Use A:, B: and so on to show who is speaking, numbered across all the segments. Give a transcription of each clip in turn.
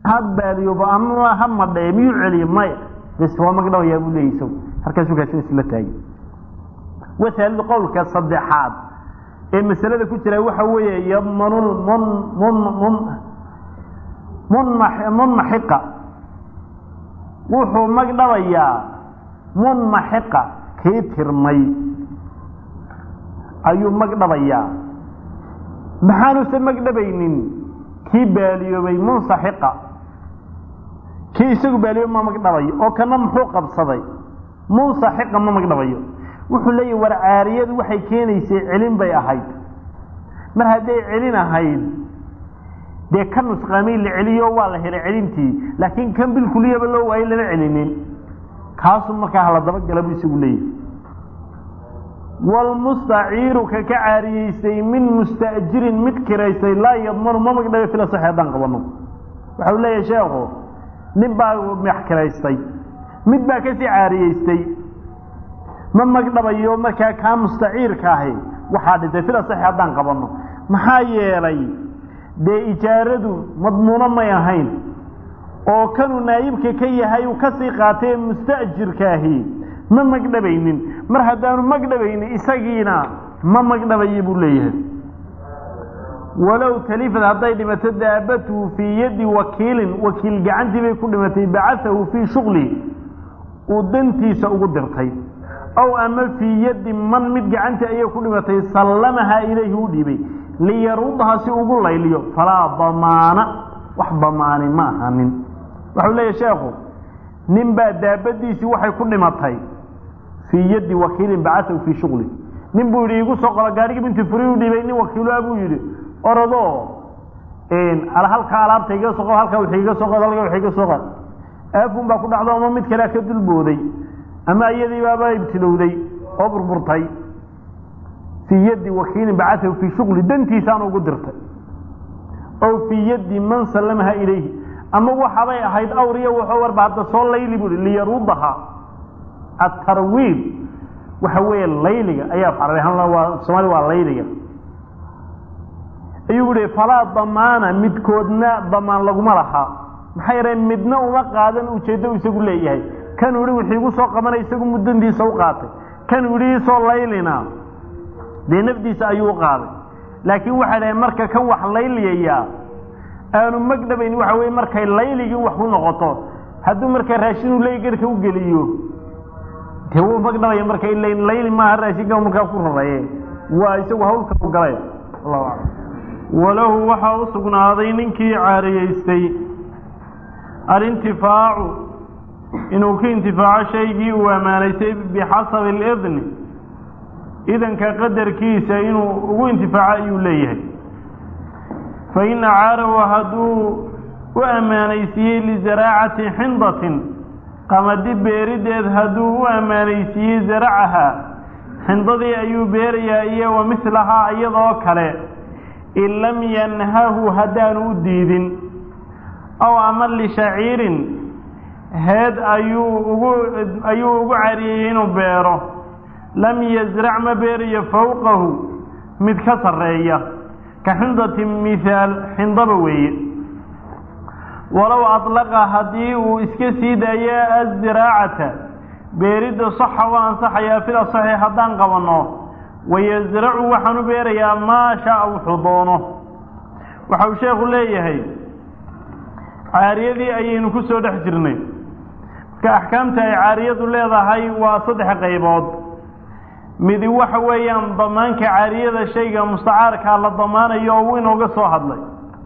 A: ha baadiyooba ama ha madhee miyuu celiye maya bes waa magdhabayaa buu leeyay isagu halkaasuu kaasin isla taagay wasaalidu qowlka saddexaad ee masalada ku jira waxa weeye yadmanu mun mun mun munma munmaxiqa wuxuu magdhabayaa munmaxiqa kii tirmay ayuu magdhabayaa maxaanuusan magdhabaynin kii baaliyoobay munsaxiqa kii isagu baaliyoobay ma magdhabayo oo kana muxuu qabsaday munsaxiqa ma magdhabayo wuxuu leeyahy war caariyadu waxay keenaysay celin bay ahayd mar hadday celin ahayd dee ka nusqaamay la celiyo waa la helay celintii laakiin kan bilkuliyaba loo waayay lama celinin kaasuu markaa hala dabagala buu isagu leeyahay wlmustaciiru ka ka caariyeysay min musta'jirin mid kiraysay laa yadmanu ma magdhabe fila saxi haddaan qabano waxa uu leeyahay sheekhu nin baa max kiraystay mid baa kasii caariyeystay ma magdhabayo markaa kaa mustaciirka ahi waxaa dhintay fila saxi haddaan qabano maxaa yeelay dee ijaaradu madmuuno may ahayn oo kanuu naayibka ka yahay uu kasii qaatay ee musta'jirkaahi ma magdhabaynin mar haddaanu magdhabaynin isagiina ma magdhabayo buu leeyahay walow talifad hadday dhimato daabatuhu fii yaddi wakiilin wakiil gacantii bay ku dhimatay bacaahu fii shuqlihi uu dantiisa ugu dirtay ow ama fii yaddi man mid gacantii ayay ku dhimatay sallamahaa ilayhi u dhiibay liyarudha si ugu layliyo falaa damaana wax damaani ma ahanin waxau leeyahy sheekhu nin baa daabadiisii waxay ku dhimatay fii yaddi wakiilin bacaahu fii shuqli nin buu yidhi igu soo qoro gaarigii binti furi u dhiibay nin wakiiloa buu yidhi orodoo halkaa alaabta iga soo qod halkaa wixii iga soo qod halkaa wixii iga soo qod aafun baa ku dhacdo ama mid kalea ka dulbooday ama iyadii baaba ibtilowday oo burburtay fii yaddi wakiilin bacaahu fii shuqli dantiisaan ugu dirtay ow fii yaddi man sallamaha ilayhi ama waxabay ahayd awriya wuxuu warba hadda soo layli bui liyarudaha atarwiid waxa weeye layliga ayaa waa soomaali waa layliga ayuu yihi falaa damaana midkoodna damaan laguma laha maxaa yeele midna uma qaadan ujeeddo isagu leeyahay kanuu yihi wixii igu soo qabanay isagu muddantiisa u qaatay kanuu yihi isoo laylina dee nafdiisa ayuu u qaaday laakiin waxay dhahay marka kan wax layliyayaa aanu magdhabayn waxa weye markay layligii wax u noqoto hadduu markaa raashinu ley garhka u geliyo dee wuu magdhabaya marka layli maaha raashinka markaa ku raraye waa isagu hawlka u galay allahu aclam walahu waxaa u sugnaaday ninkii caariyeystay alintifaacu inuu ka intifaaco shaygii uu ammaanaysay bixasabi alidni idanka qadarkiisa inuu ugu intifaaco ayuu leeyahay fain acaarahu hadduu u ammaanaysiiyey lizaraacati xindatin qamadi beerideed hadduu u ammaanaysiiyey zaracaha xindadii ayuu beerayaa iyo wa mislahaa iyadoo kale in lam yanhahu haddaanu u diidin aw ama lishaciirin heed ayuu ugu ayuu ugu cariyey inuu beero lam yasrac ma beerayo fowqahu mid ka sarreeya ka xindati mithaal xindaba weeye walow adlaqa haddii uu iska sii daayo aziraacata beeridda saxa waa ansaxayaa fil asaxi haddaan qabanno wayasracu waxaan u beerayaa maa shaa wuxuu doono waxa uu sheekhu leeyahay caariyadii ayaynu ku soo dhex jirnay marka axkaamta ay caariyadu leedahay waa saddex qaybood midi waxa weeyaan damaanka caariyada shayga mustacaarkaa la damaanayo oo uu inooga soo hadlay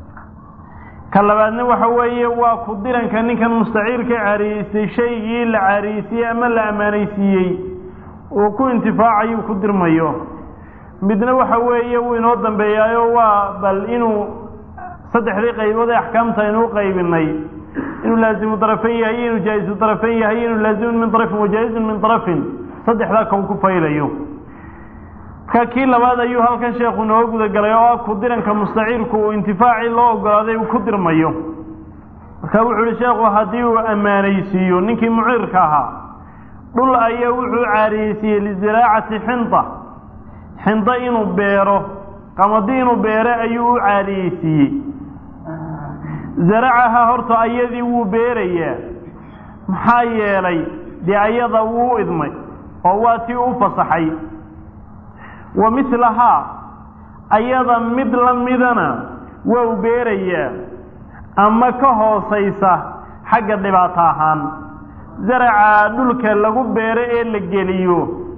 A: ka labaadna waxa weeye waa ku diranka ninkan mustaciirka caariyeystay shaygii la caariyeysiiyey ama la ammaanaysiiyey uu ku intifaacayo ku dirmayo midna waxa weeye wuu inoo dambeeyaayo waa bal inuu saddexdii qaybood ee axkaamta aynu u qaybinay inuu laazimu darafan yahay inuu jaa-isu darafan yahay inuu laazimun min darafin wajaa-izun min darafin saddexdaa ka uu ku faylayo marka kii labaad ayuu halkan sheekhu nooga gudagalay oo ah ku diranka mustaciirku uu intifaacii loo ogolaaday uu ku dirmayo marka wuxuu uhi sheekhu haddii uu ammaanaysiiyo ninkii muciirka ahaa dhul ayaa wuxuu caariyeysiiyey liziraacati xinda xinda inuu beero qamadi inuu beero ayuu u caariyeysiiyey zaracaha horta ayadii wuu beerayaa maxaa yeelay dee ayada wuu idmay oo waa tii u fasaxay wa mislahaa ayada mid la midana waa u beerayaa ama ka hoosaysa xagga dhibaato ahaan zaraca dhulka lagu beero ee la geliyo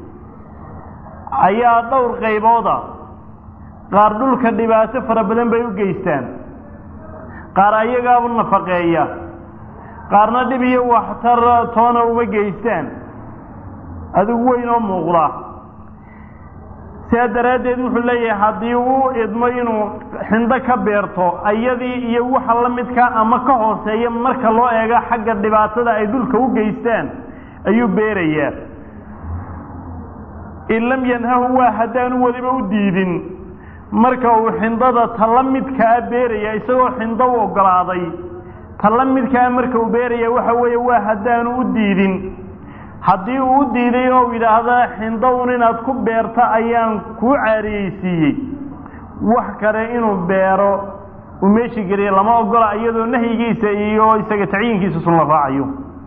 A: ayaa dhowr qaybooda qaar dhulka dhibaato fara badan bay u geystaan qaar ayagaabu nafaqeeya qaarna dhib iyo waxtar toona uma geystaan adigu weyn oo muuqda sidaa daraaddeed wuxuu leeyahay haddii uu idmo inuu xindo ka beerto ayadii iyo waxa la midka ama ka hooseeya marka loo eego xagga dhibaatada ay dhulka u geystaan ayuu beerayaa in lam yanhahu waa haddaanu weliba u diidin marka uu xindada tala midkaa beeraya isagoo xindo u ogolaaday tala midkaa marka uu beeraya waxa weeye waa haddaanu u diidin haddii uu u diiday oo yidhaahda xindown inaad ku beerto ayaan kuu caariyeysiiyey wax kale inuu beero uu meeshi geliya lama ogola iyadoo nahyigiisa iyo isaga tacyiinkiisa sun la raacayo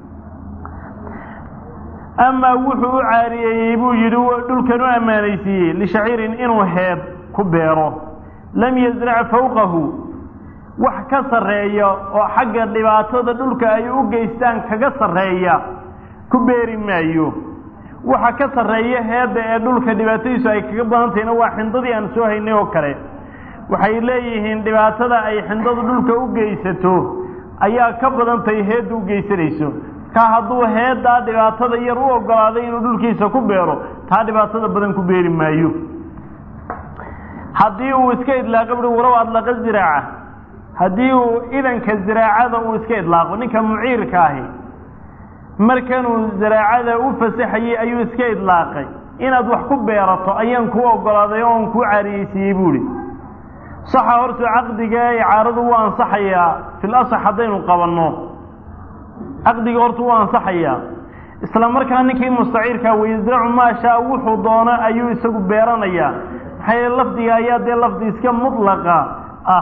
A: amaa wuxuu u caariyeeyey buu yidhi dhulkan u ammaanaysiiyey lishaciirin inuu heeb ku beero lam yasrac fawqahu wax ka sarreeya oo xagga dhibaatada dhulka ay u geystaan kaga sarreeya ku beeri maayo waxa ka sarreeya heedda ee dhulka dhibaatadiisu ay kaga badan tahayna waa xindadii aan soo haynay oo kale waxay leeyihiin dhibaatada ay xindadu dhulka u geysato ayaa ka badan tahay heedda u geysanayso ka hadduu heeddaa dhibaatada yar u ogolaaday inuu dhulkiisa ku beero taa dhibaatada badan ku beeri maayo haddii uu iska idlaaqo bui walow adlaqa ziraaca haddii uu idanka ziraacada uu iska idlaaqo ninka muciirka ahi markanuu zaraacada u fasaxayey ayuu iska idlaaqay inaad wax ku beerato ayaan kuu ogolaaday oon kuu caariyeysiiyey buuhi saxa horta caqdiga icaaradu wuu ansaxayaa fil asax haddaynu qabanno caqdiga horta wuu ansaxayaa isla markaa ninkii mustaciirkaa wayasracu maashaa wuxuu doono ayuu isagu beeranayaa maxaa yeele lafdiga ayaa dee lafdi iska mutlaqa ah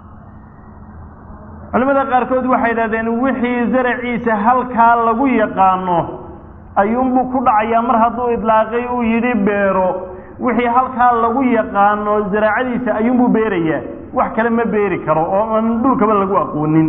A: culimada qaarkood waxay yidhahdeen wixii zaraciisa halkaa lagu yaqaano ayuunbuu ku dhacayaa mar hadduu idlaaqay uu yidhi beero wixii halkaa lagu yaqaano zaraacadiisa ayuunbuu beerayaa wax kale ma beeri karo oo aan dhulkaba lagu aqoonin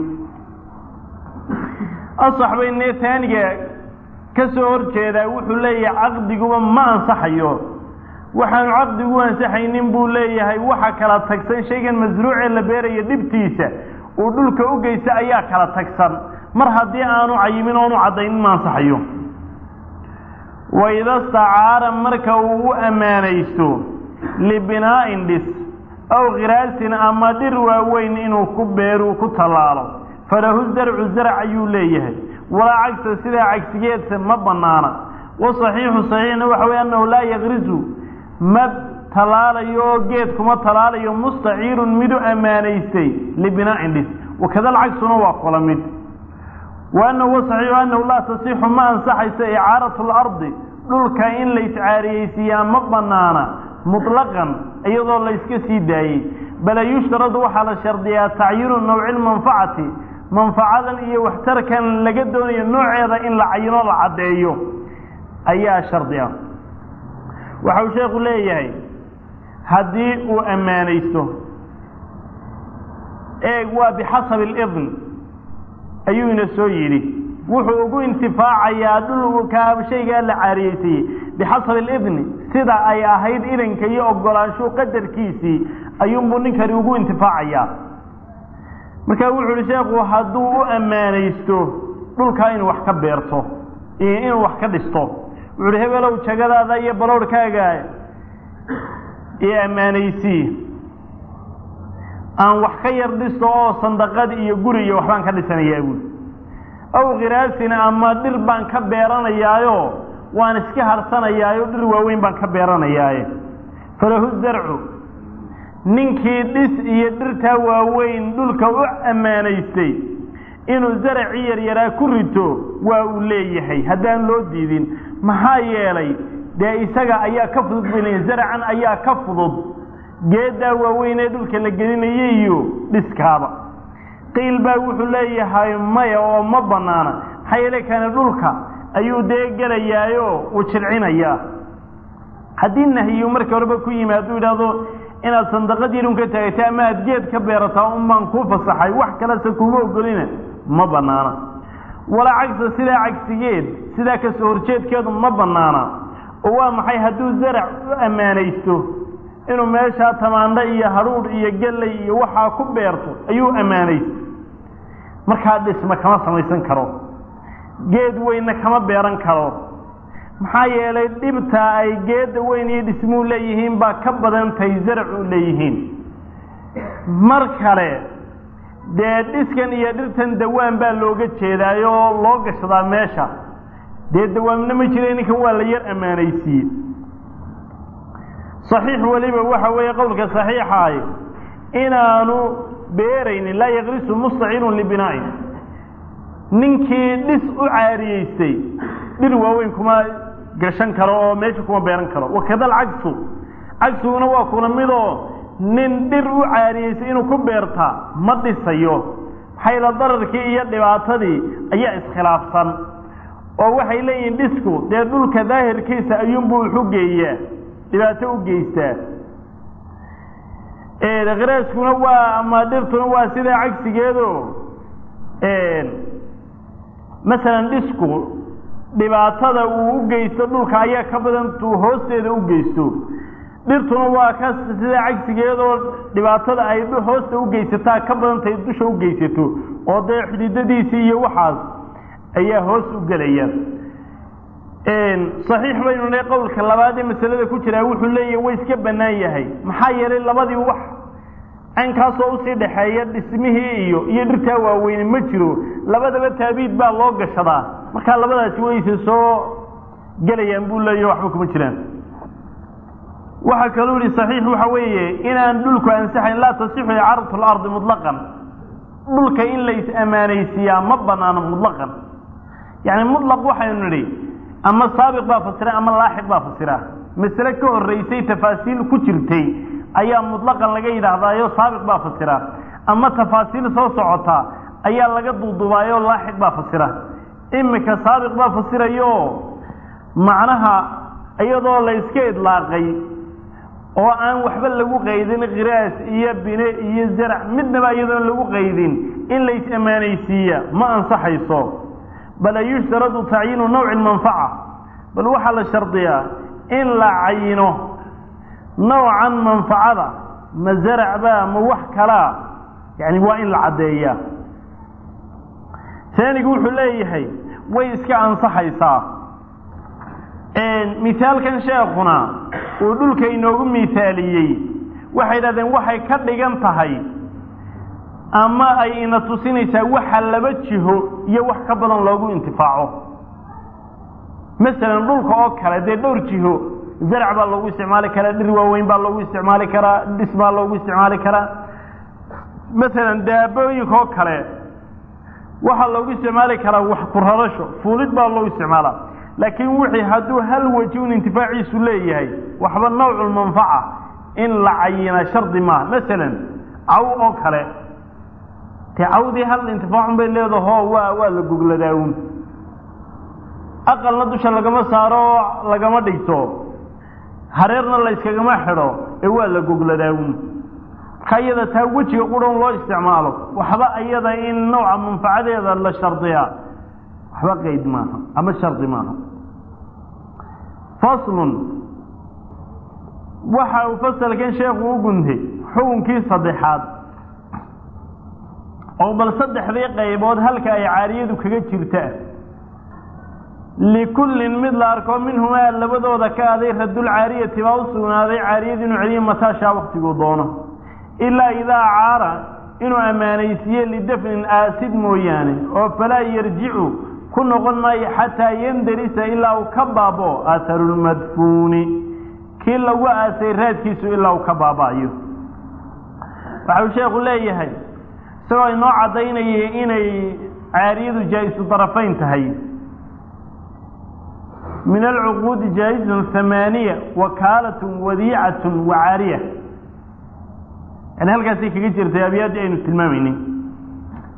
A: asax bay nee taaniga ka soo hor jeedaa wuxuu leeyahay caqdiguba ma ansaxayo waxaanu caqdigu ansaxaynin buu leeyahay waxa kala tagsan shaygan masruucee la beerayo dhibtiisa uu dhulka u geysta ayaa kala tagsan mar haddii aanu cayimin oonu caddaynin ma ansaxayo waida stacaara marka uu u ammaanaysto libinaa'in dhis aw khiraasin ama dhir waaweyn inuu ku beeruu ku tallaalo falahu zarcu zarc ayuu leeyahay walaa cagsa sidaa cagsigeedsa ma bannaana wasaxiixu saxiixna waxa weye annahu laa yakrisu ma talaalayo oo geed kuma talaalayo mustaciirun mid u ammaanaystay libinaa'in dhis wakada alcagsuna waa kula mid wa annahu wasaxiixu annahu laa tasixu ma ansaxayso icaaratu lardi dhulka in la iscaariyeysiiyaa ma bannaana mutlaqan iyadoo la yska sii daayey bale yushtaradu waxaa la shardiyaa tacyiinu nawci lmanfacati manfacadan iyo waxtarkan laga doonayo nooceeda in la cayino la caddeeyo ayaa shardi ah waxa uu sheekhu leeyahay haddii uu ammaanaysto eeg waa bixasabi alidn ayuu ina soo yidhi wuxuu ugu intifaacayaa dhulka shaygaa la caariyeysiiyey bixasabi alidni sida ay ahayd idanka iyo ogolaanshu qadarkiisii ayuunbuu ninkani ugu intifaacayaa marka wuxu uhi sheekhu hadduu u ammaanaysto dhulkaa inuu wax ka beerto iyo inuu wax ka dhisto wuxu uhi hebelow jagadaada iyo balowrkaaga iyo ammaanaysii aan wax ka yar dhisto oo sandaqad iyo guri iyo waxbaan ka dhisanayaa buuli aw khiraasin ama dhir baan ka beeranayaayo waan iska harsanayaayo dhir waaweyn baan ka beeranayaaye falahu zarcu ninkii dhis iyo dhirtaa waaweyn dhulka u ammaanaystay inuu zaracii yaryaraa ku rito waa uu leeyahay haddaan loo diidin maxaa yeelay dee isaga ayaa ka fudud bay zaracan ayaa ka fudud geeddaa waaweyn ee dhulka la gelinaya iyo dhiskaaba qiil baa wuxuu leeyahay maya oo ma banaana maxaa yeele kani dhulka ayuu dee gelayaayo uu jilcinayaa haddii nahyiyu markii horeba ku yimi hadduu yidhaahdo inaad sandaqad yarun ka taagata ama aad geed ka beerataa un baan kuu fasaxay wax kalese kuma ogolina ma banaana walaa cagsa sidaa cagsigeed sidaa kasoo horjeedkeedu ma banaana oo waa maxay hadduu zarac u ammaanaysto inuu meeshaa tamaandho iyo hadhuudh iyo gelley iyo waxaa ku beerto ayuu ammaanaysto markaa dhisma kama samaysan karo geed weynna kama beeran karo maxaa yeelay dhibta ay geedda weyn iyo dhismuu leeyihiin baa ka badan tahay zaracu leeyihiin mar kale dee dhiskan iyo dhirtan dawaan baa looga jeedaayo oo loo gashadaa meesha dee dawaamna ma jira ninkan waa la yar ammaanaysiiye saxiix weliba waxa weeye qowlka saxiixaay inaanu beeraynin laa yakrisu mustacilun libinaa'in ninkii dhis u caariyeystay dhir waaweyn kuma gashan karo oo meesha kuma beeran karo wakada alcagsu cagsiguna waa kuna midoo nin dhir u caariyeystay inuu ku beertaa ma dhisayo maxayla dararkii iyo dhibaatadii ayaa iskhilaafsan oo waxay leeyihiin dhisku dee dhulka daahirkiisa ayuunbuu wuxu geeyaa dhibaato u geystaa kiraaskuna waa ama dhirtuna waa sidaa cagsigeedo masalan dhisku dhibaatada uu u geysto dhulka ayaa ka badan tuu hoosteeda u geysto dhirtuna waa ka sidaa cagsigeedoo dhibaatada ay hoosta u geysataa ka badantahay dusha u geysato oo dee xididadiisii iyo waxaas ayaa hoos u gelaya saxiix baynu ne qowlka labaad ee masalada ku jiraa wuxuu leeyahy way iska bannaan yahay maxaa yeelay labadii wax caynkaasoo usii dhaxeeya dhismihii iyo iyo dhirtaa waaweyne ma jiro labadaba taabiid baa loo gashadaa markaa labadaasi wayse soo gelayaan buu leeyahy waxba kuma jiraan waxaa kaluu yihi saxiix waxa weeye inaan dhulku ansaxayn laa tasixu icaaratu lardi mutlaqan dhulka in lays ammaanaysiiyaa ma banaano mutlaqan yani mutlaq waxaynu nidhi ama saabiq baa fasira ama laaxiq baa fasira masale ka horeysay tafaasiil ku jirtay ayaa mutlaqan laga yidhaahdaayo saabiq baa fasira ama tafaasiil soo socota ayaa laga duudubaayoo laaxiq baa fasira imika saabiq baa fasirayo macnaha iyadoo layska idlaaqay oo aan waxba lagu qaydin khiraas iyo bine iyo zarac midnaba iyadoon lagu qaydin in lays ammaanaysiiya ma ansaxayso bal yushtaradu tacyiinu nawci manfaca bal waxaa la shardiyaa in la cayino nawcan manfacada ma zaracba ma wax kalaa yani waa in la caddeeyaa taanigu wuxuu leeyahay way iska ansaxaysaa mithaalkan sheekuna uu dhulka inoogu mithaaliyey waxay idhahdeen waxay ka dhigan tahay ama ay ina tusinaysaa waxa laba jiho iyo wax ka badan loogu intifaaco masalan dhulka oo kale dee dhowr jiho zarac baa loogu isticmaali karaa dhir waaweyn baa loogu isticmaali karaa dhis baa loogu isticmaali karaa masalan daabooyinka oo kale waxaa loogu isticmaali karaa wax ku rarasho fuulid baa loogu isticmaalaa laakiin wixii hadduu hal weji un intifaaciisu leeyahay waxba nawculmanfaca in la cayina shardi maaha masalan caw oo kale te cawdii hal intifaacun bay leedaho waa waa la gogladaawun aqalna dusha lagama saaro lagama dhigto hareerna layskagama xidho ee waa la gogladaawun marka iyada taa wejiga qurhan loo isticmaalo waxba iyada in nawca manfacadeeda la shardiyaa waxba qeyd maaha ama shardi maaha faslun waxa uu fasalkan sheekhu u guntay xukunkii saddexaad oo bal saddexdii qaybood halka ay caariyadu kaga jirtaa likullin mid la arko minhumaa labadooda ka aday radulcaariyati baa u sugnaaday caariyadu inuu celiyo mataashaa waktiguu doono ilaa idaa caara inuu ammaanaysiiye lidafnin aasid mooyaane oo falaa yarjicu ku noqon maayo xataa yandarisa ilaa uu ka baabo aharulmadfuuni kii lagu aasay raadkiisu ilaa uu ka baaba'ayo waxau sheekhu leeyahay isagoo inoo caddaynayay inay caariyadu jaa-isu darafayn tahay min alcuquudi jaa-izun hamaaniya wakaalatun wadiicatun wa caariya yani halkaasay kaga jirtay abyaadii aynu tilmaamaynin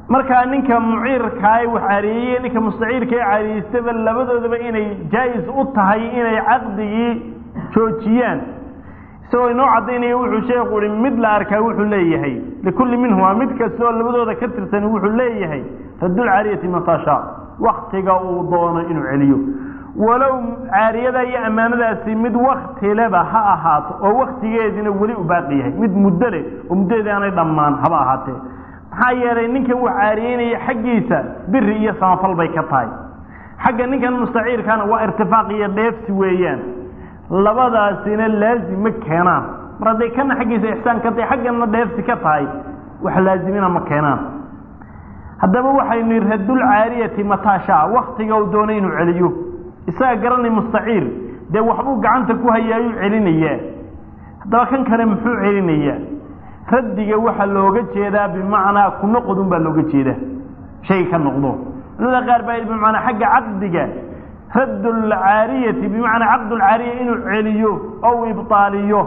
A: markaa ninka muciirkaa wax caariyeeye ninka mustaciirka ee caariyeystaba labadoodaba inay jaa-is u tahay inay caqdigii joojiyaan isagoo inoo caddaynaya wuxuu sheekhu ihi mid la arkaa wuxuu leeyahay likulli minhuma mid kastoo labadooda ka tirsan wuxuu leeyahay raddulcaariyati matashaa waktiga uu doono inuu celiyo walow caariyada iyo ammaanadaasi mid waktileba ha ahaato oo waktigeediina weli u baaqi yahay mid muddo leh oo muddadeedii aanay dhammaan haba ahaatee maxaa yeelay ninkan wax caariyeynaya xaggiisa biri iyo samafal bay ka tahay xagga ninkan mustaciirkana waa irtifaaq iyo dheefsi weeyaan labadaasina laazim ma keenaan mar hadday kana xaggiisa ixsaan ka tahay xaggana dheefsi ka tahay wax laazimina ma keenaan haddaba waxaynu yidhi raddulcaariyati mataashaa waktiga uu doonay inuu celiyo isaga garanay mustaciir dee waxbuu gacanta ku hayaayuu celinayaa haddaba kan kale muxuu celinayaa raddiga waxaa looga jeedaa bimacnaa ku noqodun baa looga jeedaa shay ka noqdo culamada qaar baa bimacnaa xagga caqdiga raddulcaariyati bimacnaa caqdulcaariya inuu celiyo oo uu ibtaaliyo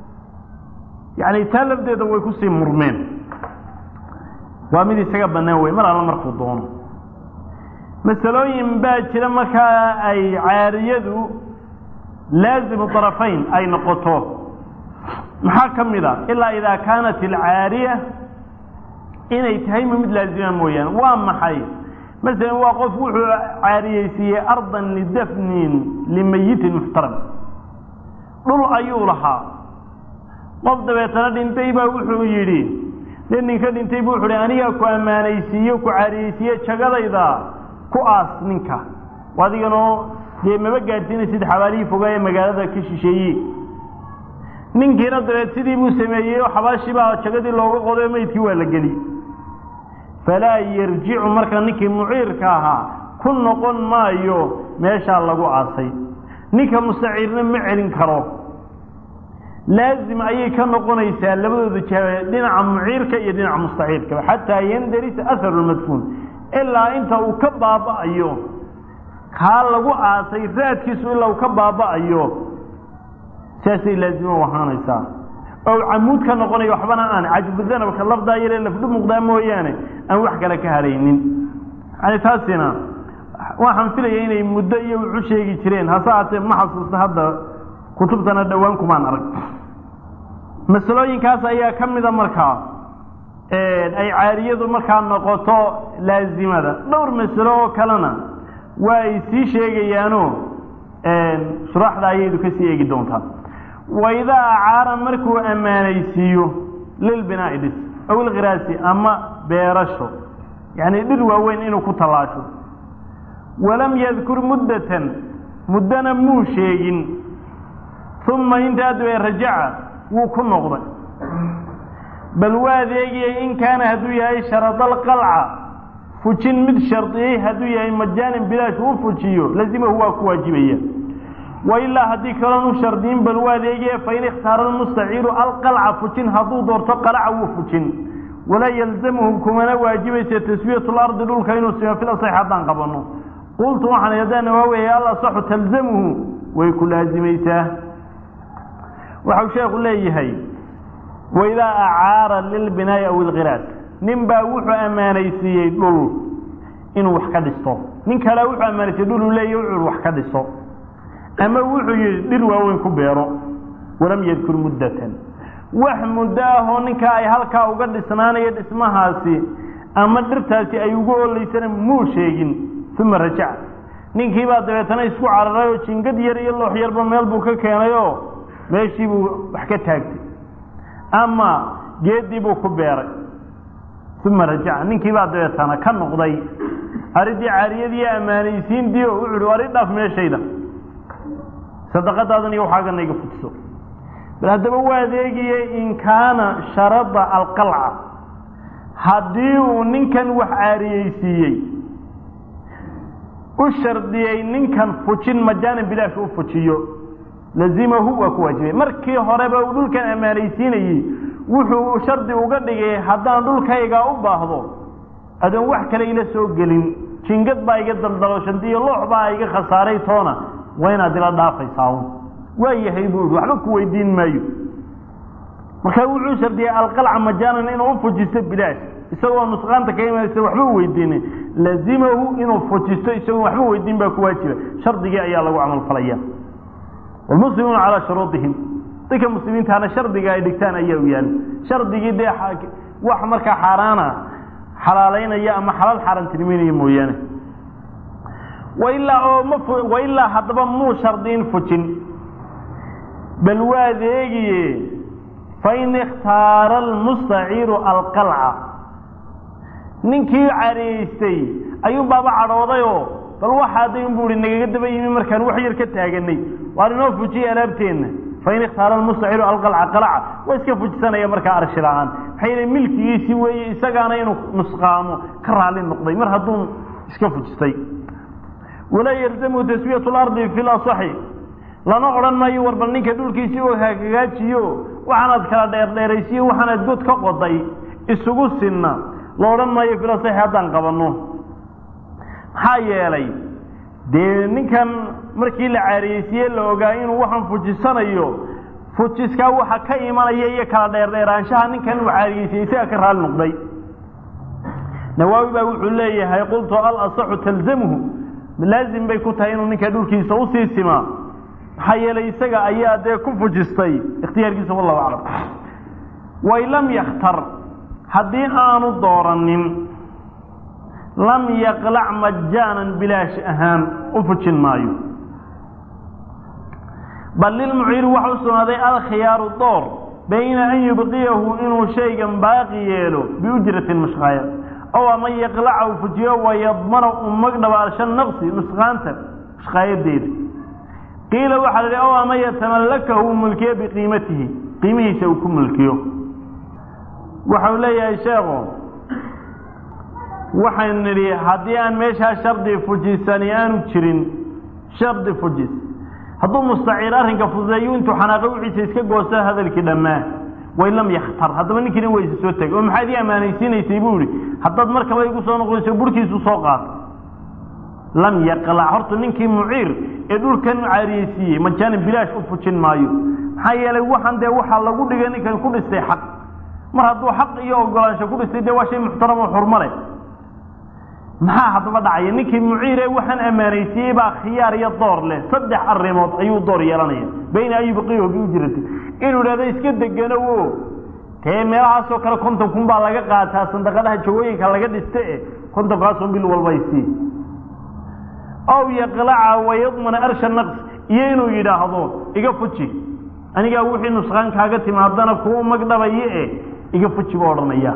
A: yani taa lafdeeda way kusii murmeen waa mid isaga bannaan wey mar alla markuu doono masalooyin baa jira markaa ay caariyadu laazimu طarafayn ay noqoto maxaa ka mid a ilaa idaa kaanat alcaariya inay tahay ma mid laazima mooyaane waa maxay masalan waa qof wuxuu caariyeysiiyey ardan lidafnin limayitin muxtaram dhul ayuu lahaa qof dabeetana dhintay baa wuxuu yidhi nin ninka dhintay bu wuxu hi anigaa ku ammaanaysiiye ku caariyeysiiye jagadayda ku aas ninka adiganoo dee maba gaadhsiinaysid xabaalihii fogaa ee magaalada ka shisheeye ninkiina dabeed sidii buu sameeyey oo xabaashii baa jagadii looga qoday meydkii waa la geli falaa yarjicu marka ninkii muciirka ahaa ku noqon maayo meeshaa lagu aasay ninka mustaciirna ma celin karo laazim ayay ka noqonaysaa labadooda jabe dhinaca muciirka iyo dhinaca mustaciirkaba xataa yandarisa aharu lmadfuun ilaa inta uu ka baaba'ayo kaa lagu aasay raadkiisu ilaa uu ka baaba'ayo saasay laazimo u ahaanaysaa oo camuud ka noqonayo waxbana aan cajbudanabka lafdaa yaree lafdhu muuqdaa mooyaane aan wax kale ka haraynin yani taasina waxaan filaya inay muddo iyo wuxu sheegi jireen hase haatee ma xasuusta hadda kutubtana dhowaan kumaan arag masalooyinkaas ayaa ka mida markaa ay caariyadu markaa noqoto laazimada dhowr masalo oo kalena waa ay sii sheegayaano shuraaxda ayaydu kasii eegi doontaa waidaa acaara markuu ammaanaysiiyo lilbinaa'i dhis aw ilkhiraasi ama beerasho yacni dhir waaweyn inuu ku tallaasho walam yadkur muddatan muddana muu sheegin uma intaa dabe rajaca wuu ku noqday bal waa adeegiyey in kaana hadduu yahay sharadalqalca fujin mid shardiyey hadduu yahay majaanin bilaash uu fujiyo lazimahu waa ku waajibaya wailaa haddii kaloon u shardiyin bal waa adeegaya fain ikhtaara almustaciiru alqalca fujin hadduu doorto qalaca wuu fujin walaa yalzamuhu kumana waajibaysa taswiyatu lardi dhulka inuu simo fil asax haddaan qabano qultu waxaan haddaan waaweya al asaxu talzamuhu way ku laazimaysaa waxau sheekhu leeyahay waidaa acaara lilbinaa'i aw ilkhiraas nin baa wuxuu ammaanaysiiyey dhul inuu wax ka dhisto nin kale wuxuu ammaanaysiiyey dhul uu leeyahy wuxuu wax ka dhiso ama wuxuu yidhi dhir waaweyn ku beero walam yadkur muddatan wax muddo ahoo ninkaa ay halkaa uga dhisnaanayo dhismahaasi ama dhirtaasi ay ugu olaysana muu sheegin uma rajaca ninkii baa dabeetana isku cararay oo jingad yar iyo loox yarba meel buu ka keenayoo meeshii buu wax ka taagtay ama geeddii buu ku beeray uma rajaca ninkii baa dabeetana ka noqday aridii caariyadii ammaanaysiintii oo wuxu uhi ari dhaaf meeshayda sadaqadaadan iyo waxaagana iga fujiso bal haddaba waa adeegiyey in kaana sharada alqalca haddii uu ninkan wax caariyeysiiyey u shardiyey ninkan fujin majaanin bilaashka u fujiyo lazimahu waa ku waajibay markii horeba uu dhulkan ammaanaysiinayey wuxuu shardi uga dhigay haddaan dhulkaygaa u baahdo adoon wax kale ila soo gelin jingad baa iga daldalooshanti iyo loox baa iga khasaaray toona waa inaad ila dhaafaysaa waa yahay buu ihi waxba ku weydiin maayo markaa wuxuu shardiyey alqalca majaanan inuu u fujisto bilaash isagoo nusqaanta ka imanaysa waxba weydiinin lazimahu inuu fujisto isagoon waxba weydiin baa ku waajiba shardigii ayaa lagu camalfalaya walmuslimuuna calaa shuruudihim dadka muslimiintaana shardiga ay dhigtaan ayaa u yaala shardigii dee wax markaa xaaraana xalaalaynaya ama xalaal xaaraantinimeynaya mooyaane wailaa oo ma wailaa haddaba muu shardiin fujin bal waad eegiye fain ikhtaara almustaciiru alqalca ninkii caraystay ayuu baaba cadhoodayoo bal waxaaday unbu ihi nagaga daba yimi markaan wax yar ka taaganay waar inoo fujiye alaabteenna fain ikhtaara almustaciiru alqalca qalaca waa iska fujisanaya markaa arshi la-aan maxay yihi milkigiisii weeye isagaana inuu nusqaamo ka raali noqday mar hadduu iska fujistay walaa yalzamu taswiyatu lardi fi lasaxi lana odhan maayo war bal ninka dhulkiisii oo hagagaajiyo waxaanaad kala dheerdheeraysiyo waxaanaad god ka qoday isugu sinna la odhan maayo filasaxi haddaan qabanno maxaa yeelay dee ninkan markii la caariyeysiye la ogaa inuu waxaan fujisanayo fujiskaa waxa ka imanaya iyo kala dheerdheeraanshaha ninkan uu caariyeysiyey isaga ka raali noqday nawaawi baa wuxuu leeyahay qultu alasaxu talzamhu laazim bay ku tahay inuu ninka dhulkiisa usii simaa maxaa yeelay isaga ayaa dee ku fujistay ikhtiyaarkiisa wallahu aclam wain lam yakhtar haddii aanu dooranin lam yaqlac majaanan bilaash ahaan u fujin maayo bal lilmuciiri waxa u sugnaaday alkhiyaaru door bayna an yubqiyahu inuu shaygan baaqi yeelo biujratin mashqaaya ow ama yaqlaca u fujiyo wayadmana u magdhabaalsha naqsi nusqaanta mashqaayadeeda qiila waxaa la idhi ow ama yatamallakahu u mulkiyo biqiimatihi qiimihiisa uu ku mulkiyo waxau leeyahay sheekhu waxaynu nidhi haddii aan meeshaa shardi fujisani aanu jirin shardi fujis hadduu mustaciir arrinka fududeeyo intuu xanaaqo wixiisa iska goosto hadalkii dhammaa wain lam yakhtar haddaba ninkiina wayse soo tegay oo maxaad ii ammaanaysiinaysay buu ihi haddaad markaba igu soo noqonayso burhkiisu soo qaata lam yaqlac horta ninkii muciir ee dhulkan caariyeysiiyey majaanin bilaash u fujin maayo maxaa yeelay waxaan dee waxaa lagu dhigay ninkan ku dhistay xaq mar hadduu xaq iyo ogolaansho ku dhistay dee waa shay muxtaram oo xurmale maxaa haddaba dhacaya ninkii muciire waxaan ammaanaysiiyey baa khiyaar iyo door leh saddex arrimood ayuu door yeelanaya bayna an yubqiyahu biujrati inuu idhahdo iska deganowo tee meelahaasoo kale konton kun baa laga qaataa sandaqadaha jawooyinka laga dhiste e kontonkaasun bil walbaysii ow yaqlaca wayadmana arsha naqs iyo inuu yidhaahdo iga fuji anigaa wixii nusqaan kaaga timaadana kuwa magdhabaye e iga fuji buu odhanaya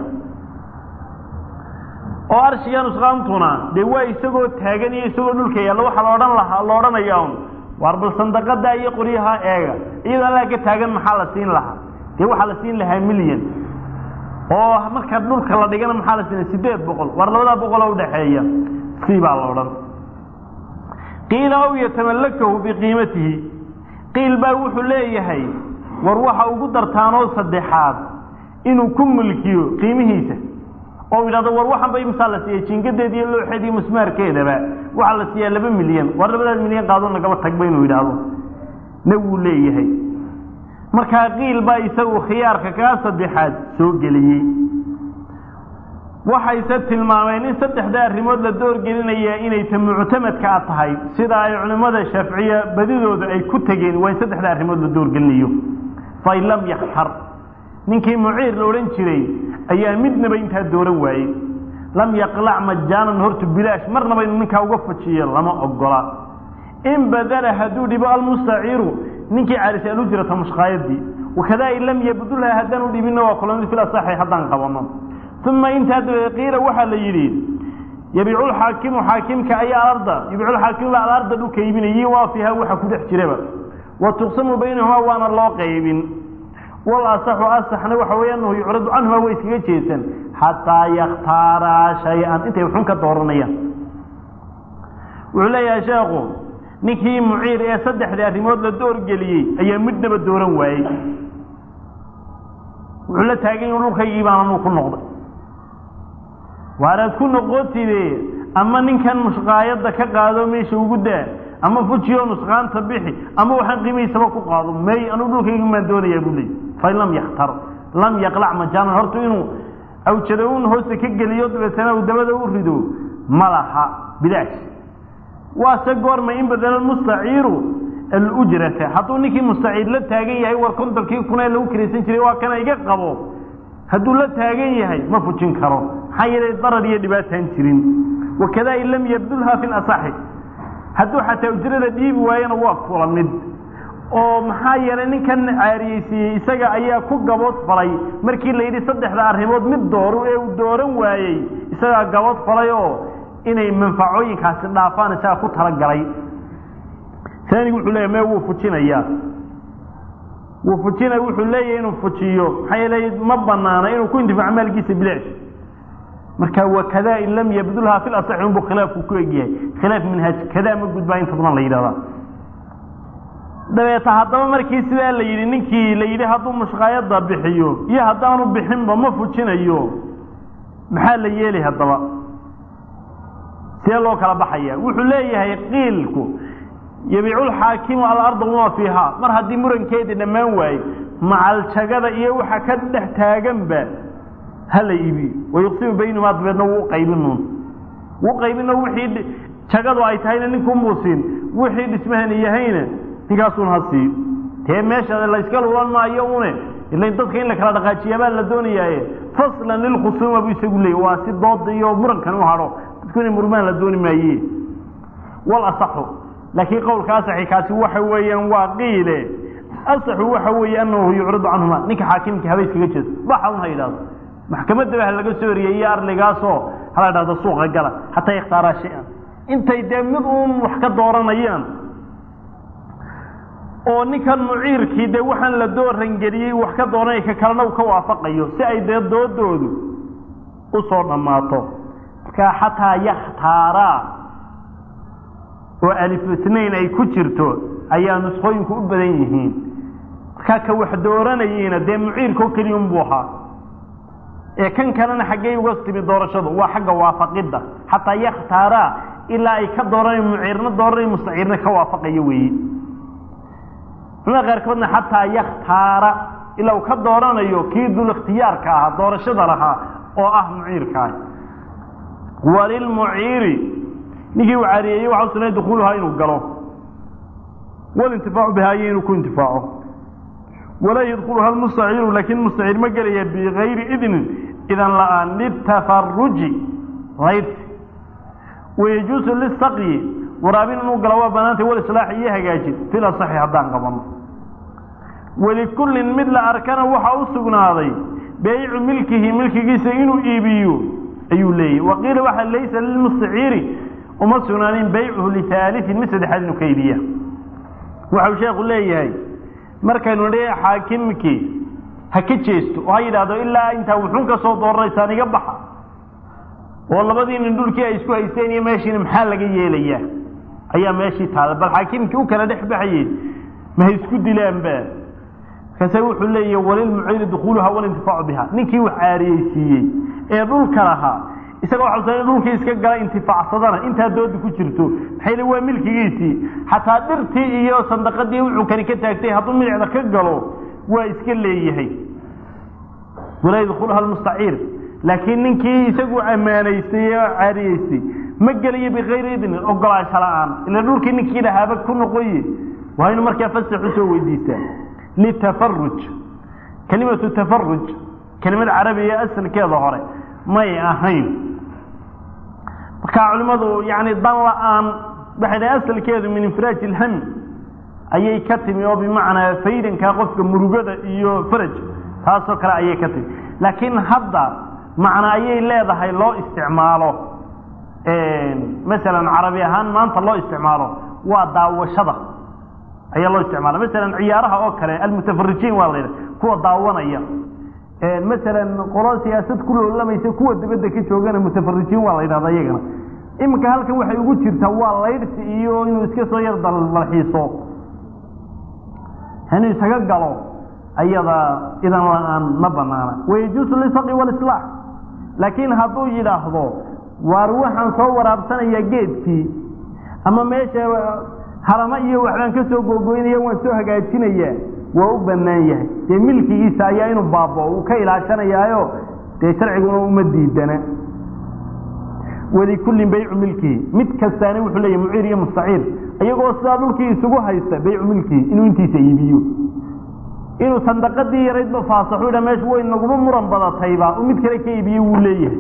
A: oo arshiga nusqaantuna dee waa isagoo taagan iyo isagoo dhulka yaalla waxaa la odhan lahaa la odhanaya un waar bal sandaqadaa iyo qoryaha eega iyadoo allaa ka taagan maxaa la siin lahaa dee waxaa la siin lahaa milyan oo marka dhulka la dhigana maxaa la siina sideed boqol waar labadaa boqol oo udhaxeeya si baa la odhan qiila aw yatamallakahu biqiimatihi qiil baa wuxuu leeyahay war waxa ugu dartaanoo saddexaad inuu ku mulkiyo qiimihiisa oo idhahdo war waxan ba imsaa la siiyey jingadeed iyo looxeed iyo musmaarkeedaba waxaa la siiyaa laba milyan war labadaas milyan qaado nagaba tagba inuu yidhaahdo na wuu leeyahay markaa qiil baa isagu khiyaarka kaa saddexaad soo geliyey waxayse tilmaameen in saddexda arrimood la doorgelinaya inay ta muctamadka a tahay sida ay culimmada shaaficiya badidooda ay ku tegeen waa in saddexda arrimood la doorgelinayo fain lam yakhtar ninkii muciir la odhan jiray ayaa midnaba intaa dooran waayey lam yaqlac majaanan hortu bilaash marnaba inu ninkaa uga fujiyo lama ogola in badala hadduu dhibo almustaciiru ninkii carisay alujrata mushqaayadii wakadaa in lam yabdulha haddaan u dhibinna waa kulamid fil asaxi haddaan qabano uma intaa dabadeed qiila waxaa la yidhi yabiicu lxaakimu xaakimka ayaa alarda yabiicu lxaakimu baa alarda dhulka iibinayay waa fiiha waxa ku dhex jiraba wa tuqsamu baynahumaa waana loo qaybin wal asaxu asaxna waxa weeye anahu yucradu canhuma way iskaga jeesan xataa yakhtaaraa shay-an intay xun ka dooranayaan wuxuu leeyahay sheekhu ninkii muciir ee saddexdii arrimood la doorgeliyey ayaa midnaba dooran waayey wuxuu la taagan yahu dhulkaygii baan anuu ku noqday waanaad ku noqotide ama ninkan mushqaayadda ka qaado meesha ugu daa ama fujiyo nusqaanta bixi ama waxaan qiimihiisaba ku qaado may anuu dhulkaygi maan doonayaa buu leeyay fain lam yakhtar lam yaqlac majaanan horta inuu awjada un hoosta ka geliyo dabeetana uu dabada u rido ma laha bilaash waase goorma in badala mustaciiru alujrata hadduu ninkii mustaciir la taagan yahay war kontonkii kun ee lagu kiraysan jiray waa kana iga qabo hadduu la taagan yahay ma fujin karo maxaa yeelay darar iyo dhibaataan jirin wakada in lam yabdulha fi lasaxi hadduu xataa ujrada dhiibi waayana waa kula mid oo maxaa yeelay ninkan caariyeysiiyey isaga ayaa ku gabood falay markii la yidhi saddexda arrimood mid dooru ee uu dooran waayey isagaa gabood falay oo inay manfacooyinkaasi dhaafaan isagaa ku talagalay aanigu wuxuu leeyahy me wuu fujinayaa wuu fujinaya wuxuu leeyahay inuu fujiyo maxaa yeelay ma banaana inuu ku intifaaco maalkiisa bilaash marka wakada in lam yabdulha fi lasaxi unbuu khilaafku ku egyahay khilaaf minhaaj kadaa ma gudbaa inta badan la yidhahdaa dabeeta haddaba markii sidaa la yidhi ninkii la yidhi hadduu mushqaayadda bixiyo iyo haddaanu bixinba ma fujinayo maxaa la yeelay haddaba see loo kala baxaya wuxuu leeyahay qiilku yabiicu lxaakimu alarda wama fiiha mar haddii murankeedii dhammaan waaye macaljagada iyo waxa ka dhex taaganba hala iibiyo wayuqsimu baynahumaa dabeedna wuu qaybinun wuu qaybino wixii jagadu ay tahayna ninkunbuu siin wixii dhismahani yahayna ninkaasun ha siiyo tee meesha layska lulan maayo une ila dadka in la kala dhaqaajiyaabaa la doonayaaye faslan lilkhusuuma buu isagu leeyay waa si dooda iyo murankan u hadho dadku inay murmaan la dooni maaye wal asaxu laakiin qowlka asaxi kaasi waxa weeyaan waa qiile asaxu waxa weeye anahu yucridu canhuma ninka xaakimka haba iskaga jeeso waxa un ha yidhahdo maxkamadaba ha laga soo eriyey iyo arligaasoo hala idhahdo suuqa gala hataa ikhtaaraa shay-an intay dee mid uun wax ka dooranayaan oo ninkan muciirkii dee waxaan la doorangeliyey wax ka dooranaya ka kalena uu ka waafaqayo si ay dee doodoodu usoo dhammaato markaa xataa yakhtaaraa oo alif isnayn ay ku jirto ayaa nusqooyinku u badan yihiin markaa ka wax dooranayeyna dee muciirkao keliya unbuu ahaa ee kan kalena xaggey uga timi doorashadu waa xagga waafaqidda xataa yakhtaaraa ilaa ay ka dooranayo muciirna dooranay mustaciirna ka waafaqayo weeye culamada qaarkoodna xataa yakhtaara ilaa uu ka dooranayo kii dul ikhtiyaarka ahaa doorashada lahaa oo ah muciirkaah walilmuciiri ninkii uu caariyeeyey waxa u sugnay dukuuluhaa inuu galo walintifaacu bihaa iyo inuu ku intifaaco walaa yadkuluha almustaciiru laakiin mustaciir ma gelaya bigayri idnin idan la-aan litafaruji laydsi wayajuusu lisaqyi waraabin inuu galo waa banaantay walislaax iyo hagaajin fil asaxi haddaan qabano walikullin mid la arkana waxaa u sugnaaday beycu milkihi milkigiisa inuu iibiyo ayuu leeyahy waqiila waxa laysa lilmustaciiri uma sugnaanin beycuhu lihaaliin mid saddexaad inuu ka iibiya waxau sheekhu leeyahay markaynu nidhi xaakimkii ha ka jeesto oo ha yidhaahdo ilaa intaa wuxuun ka soo dooranaysaan iga baxa oo labadii nin dhulkii ay isku haysteen iyo meeshiina maxaa laga yeelayaa ayaa meeshii taala bal xaakimkii u kala dhex baxayey ma ha isku dilaanba markaase wuxuu leeyahy walilmuciiri dukuuluha walintifaacu biha ninkii wax caariyeysiiyey ee dhulka lahaa isaga waxa usan dhulkii iska gala intifaacsadana intaa dooda ku jirto maxay le waa milkigiisii xataa dhirtii iyo sandaqadii wuxuu kani ka taagtay hadduu midicda ka galo waa iska leeyahay walaa yadkuluha almustaciir laakiin ninkii isagu ammaanaystay ee caariyeystay ma gelayo bikayri idnin ogolaansho la-aan ila dhulkii ninkii lahaaba ku noqoye waa inu markaa fasax usoo weydiistaa litafaruj kelimatu tafaruj kelimad carabiya asalkeeda hore may ahayn markaa culimmadu yani dan la-aan waxay dhahay asalkeedu min infiraaj ilham ayay ka timi oo bimacnaa faydanka qofka murugada iyo faraj taasoo kale ayay ka timi laakiin hadda macna ayay leedahay loo isticmaalo masalan carabi ahaan maanta loo isticmaalo waa daawashada ayaa loo isticmaala masalan ciyaaraha oo kale almutafarijiin waa la yidhaha kuwa daawanaya masalan qolo siyaasad ku loolamaysa kuwa dibadda ka joogana mutafarijiin waa la yidhahda iyagana iminka halkan waxay ugu jirtaa waa laydhsi iyo inuu iska soo yar dalxiiso inuu isaga galo ayada idan la-aan ma banaana wayajuusu lisaqi walislaax laakiin hadduu yidhaahdo waar waxaan soo waraabsanayaa geedkii ama meesha haramo iyo waxbaan ka soo googoynaya waan soo hagaajinayaa waa u bannaan yahay dee milkigiisa ayaa inuu baabo uu ka ilaashanayaayo dee sharciguna uma diidana walikullin baycu milkihi mid kastaana wuxuu leeyahy muciir iyo mustaciir iyagoo sidaa dhulkii isugu haysta baycu milkihi inuu intiisa iibiyo inuu sandaqadii yaraydba faasaxu dha meesha way naguma muran badatayba mid kale ka iibiye wuu leeyahay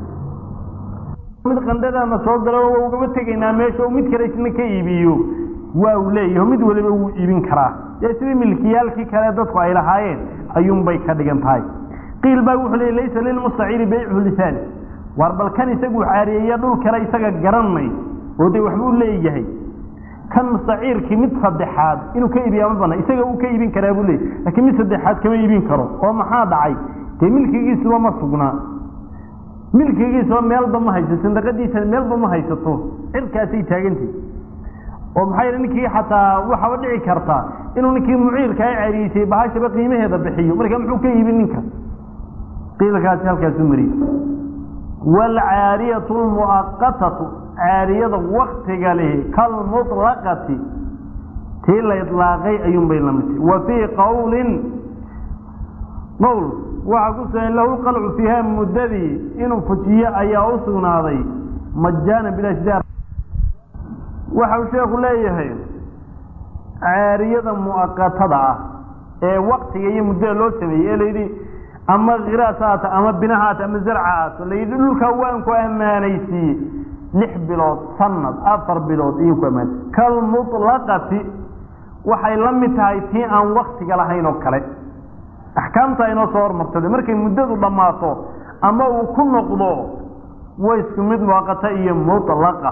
A: mid qandhadaana soo galo waa ugaba tegaynaa meesha mid kale isna ka iibiyo waa uu leeyahay mid waliba wuu iibin karaa dee sidii milkiyaalkii kale dadku ay lahaayeen ayuunbay ka dhigan tahay qiil baa wuxuu leeyay laysa lilmustaciiri baycuhu lisaani waar bal kan isagu caariyeeya dhul kale isaga garanay oo dee waxbuu leeyahay kan mustaciirkii mid saddexaad inuu ka iibiya ma bana isaga uu ka iibin karaa buu leeyay laakiin mid saddexaad kama iibin karo oo maxaa dhacay dee milkigiisuba ma sugnaa milkigiisuba meelba ma haysato sandaqadiisa meelba ma haysato cirkaasay taagantahi oo maxaa yidhi ninkii xataa waxaaba dhici karta inuu ninkii muciirka a cariisay bahashaba qiimaheeda bixiyo marka muxuu ka iibin ninka qiilkaasi halkaasu mariye waalcaariyatu lmu'aqatatu caariyada waktiga lihi kalmuطlaqati tii la idlaaqay ayuunbay la midtay wa fii qawlin qowl waxaa ku sugan lahu lqalcu fiiha muddadii inuu fujiyo ayaa u sugnaaday majaana bilashdaar waxau sheekhu leeyahay caariyada mu'aqatada ah ee waktiga iyo muddada loo sameeyey ee layidhi ama khiraas haata ama bina haata ama zarca haato layidhi dhulkaa waan ku ammaanaysiiye lix bilood sanad afar bilood ayuu ku ammaanay kalmuطlaqati waxay la mid tahay tii aan waktiga lahayn oo kale axkaamta inoo soo hormartay markay muddadu dhammaato ama uu ku noqdo way isku mid muwaqata iyo mulaqa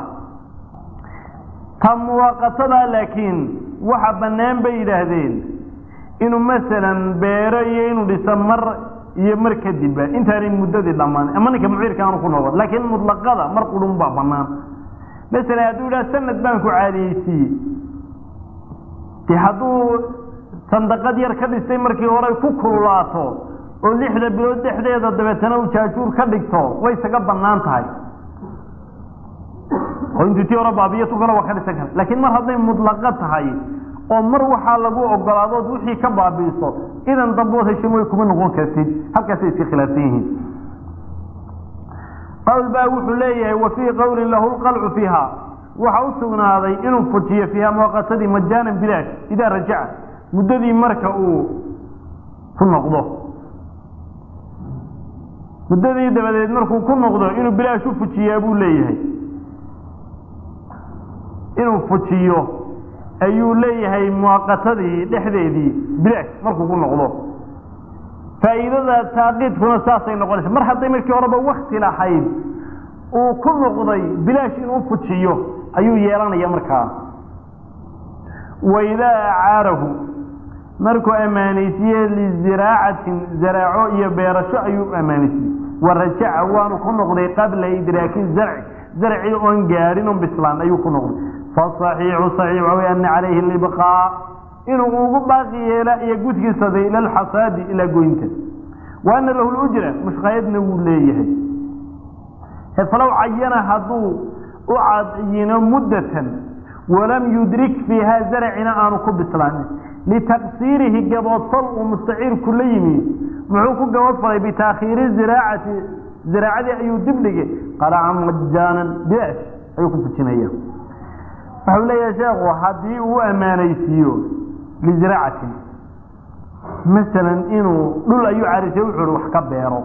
A: ta muwaqatadaa laakiin waxa bannaan bay yidhaahdeen inuu masalan beero iyo inuu dhiso mar iyo mar kadibba intaanay muddadii dhammaan ama ninka muciirka aanu ku noqon laakiin mutlaqada mar qudhun baa bannaan masalan hadduu yidhaha sanad baan ku caadiyeysiiyey de hadduu sandaqad yar ka dhistay markii hore ku kululaato oo lixda bilood dhexdeeda dabeetana uu jaajuur ka dhigto way isaga bannaan tahay oo intuu tii hore baabiyo tu kale waa ka dhisan kara laakiin mar hadday mudlaqa tahay oo mar waxaa lagu ogolaadood wixii ka baabi'iso idan dambood heshin way kuma noqon kartid halkaasay iska khilaafsan yihiin qawl baa wuxuu leeyahay wa fii qawlin lahu lqalcu fiiha waxa u sugnaaday inuu fujiyo fiiha muwaqatadii majaanan bilaash idaa rajaca muddadii marka uu ku noqdo muddadii dabadeed markuu ku noqdo inuu bilaash u fujiyaa buu leeyahay inuu fujiyo ayuu leeyahay muwaqatadii dhexdeedii bilaash markuu ku noqdo faa'iidada taaqiidkuna saasay noqonaysa mar hadday markii horeba wakti lahayd uu ku noqday bilaash inuu fujiyo ayuu yeelanaya markaa waidaa acaarahu markuu ammaanaysiye liziraacatin zaraaco iyo beerasho ayuu ammaanaysiye wa rajaca waanu ku noqday qabla idraaki zarci zarci oon gaadhin on bislaan ayuu ku noqday faصaxiixu صaxiix waxa wey ana calayhi libqaa inuu ugu baaqi yeela iyo gudkiisada ila alxasaadi ilaa goynta wa ana lahu lujra mushqayadna wuu leeyahay falow cayana hadduu u cadiyino muddatan walam yudrik fiiha zarcina aanu ku bislaanin litaqsiirihi gaboodfal uu mustaciirku la yimi muxuu ku gaboodfalay bitaakhiiri ziraacati ziraacadii ayuu dibdhigay qalaca majaanan bilaash ayuu ku fujinaya waxau leeyahay sheekhu haddii uu ammaanaysiiyo liziraacatin masalan inuu dhul ayuu carisay wuxuu wax ka beero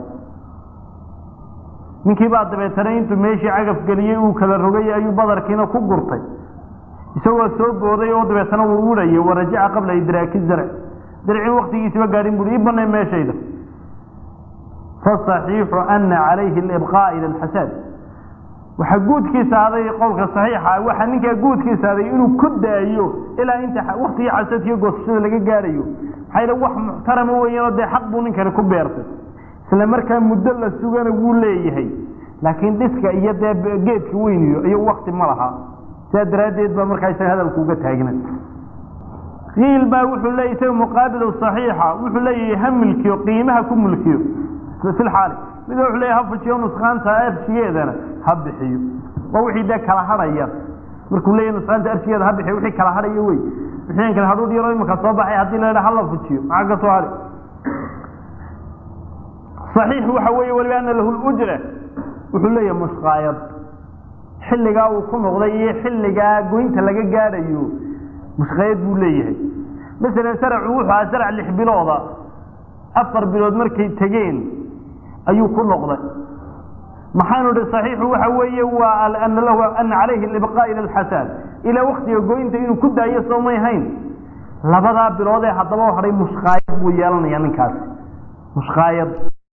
A: ninkii baa dabeetana intuu meeshii cagaf geliyey uu kala rogay ayuu badarkiina ku gurtay isagoo soo booday oo dabeetana wuu urayay wa rajaca qabla idraaki zarc zarcin waktigiisiba gaadhin bui ii banay meeshayda faصaxiixu ana calayhi libqaa ila alxasaad waxaa guudkiisa aday qowlka saxiixa waxaa ninkaa guudkiisa aday inuu ku daayo ilaa inta waktigii xasadkiiyo goosashada laga gaadhayo maxaa yidhi wax muxtarama weeyaanoo dee xaq buu ninkani ku beertay isla markaa muddo la sugana wuu leeyahay laakiin dhiska iyo dee geedka weyniyo iyo wakti ma laha sidaa daraaddeed baa markaa isaga hadalku uga taagna qiil baa wuxuu leeyahy isaga muqaabilu saxiixa wuxuu leeyahay ha milkiyo qiimaha ku mulkiyo fi lxaali mid wuxuu leeyahy ha fujiyo nusqaanta arshigeedana ha bixiyo waa wixii dee kala hadhaya markuu leeyahy nusqaanta arshigeeda ha bixiyo wixii kala hadhaya wey wixii kale hadhuudh yaro imika soo baxay haddii la yidhaha hala fujiyo maxaa ka soo hadhi صaxiix waxa weeye weliba ana lahu lujra wuxuu leeyahay mushqaayad xilligaa uu ku noqday iyo xilligaa goynta laga gaadhayo mushqaayad buu leeyahay masalan saracu wuxuu ahaa sarac lix bilooda afar bilood markay tegeen ayuu ku noqday maxaanu ihi صaxiixu waxa weeye waa ana lahu ana calayhi libqaa ila alxasaad ilaa waktiga goynta inuu ku daayo soo may hayn labadaa bilood ee haddaba hadhay mushqaayad buu yeelanaya ninkaasi mushqaayad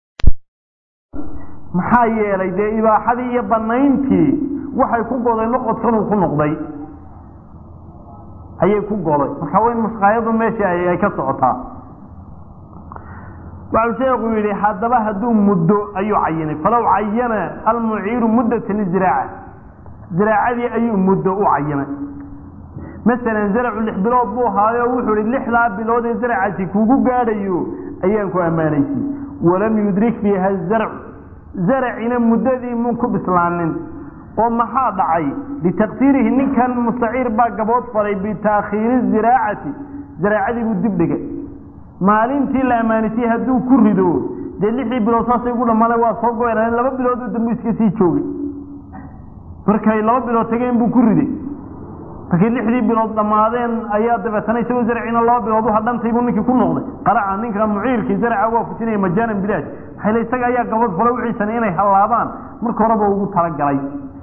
A: maxaa yeelay dee ibaaxadii iyo banayntii waxay ku goday noqodkanuu ku noqday ayay ku goday marka waa in mushqaayadu meesha ay ka socotaa waxau sheekhu yidhi haddaba hadduu muddo ayuu cayinay falow cayana almuciiru muddatan iziraaca ziraacadii ayuu muddo u cayinay masalan zaracu lix bilood buu haayo wuxuu ihi lixdaa bilood ee zaracaasi kugu gaadhayo ayaan ku ammaanaysi walam yudrik fiiha zarcu zaracina muddadii mun ku bislaanin oo maxaa dhacay litaqsiirihi ninkan mustaciir baa gabood falay bitaakhiiri ziraacati zaraacadii buu dib dhigay maalintii la amaanisay hadduu ku rido dee lixdii bilood saasay ugu dhammaada waa soo goynaa laba bilood oo dambu iska sii joogay markay laba bilood tageen buu ku riday markay lixdii bilood dhammaadeen ayaa dabeetana isagoo zarciina laba bilood u hadhantay buu ninkii ku noqday qaraca ninka muciirkii zarca waa fujinaya majaanan bilaash maxayl isaga ayaa gabad falo wixiisana inay hallaabaan marka horeba ugu talagalay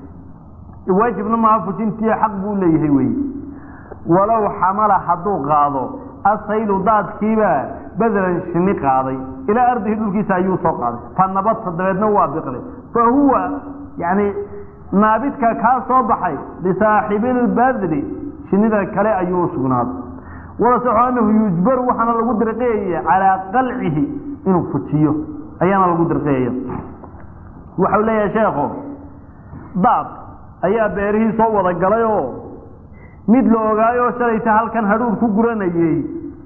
A: waajibna maaha fujintii xaq buu leeyahay weye walow xamala hadduu qaado asaylu daadkiibaa badalan shini qaaday ilaa ardihi dhulkiisa ayuu soo qaaday fa nabadta dabeedna waa biqlay fa huwa yani naabidka kaa soo baxay lisaaxibilbadli shinida kale ayuu sugnaaday walasaxo anahu yujbaru waxaana lagu dirqiyaya calaa qalcihi inuu fujiyo ayaana lagu dirqiyaya waxau leeyahay sheekho daad ayaa beerihii soo wada galay oo mid la ogaayoo shalayta halkan hadhuur ku guranayey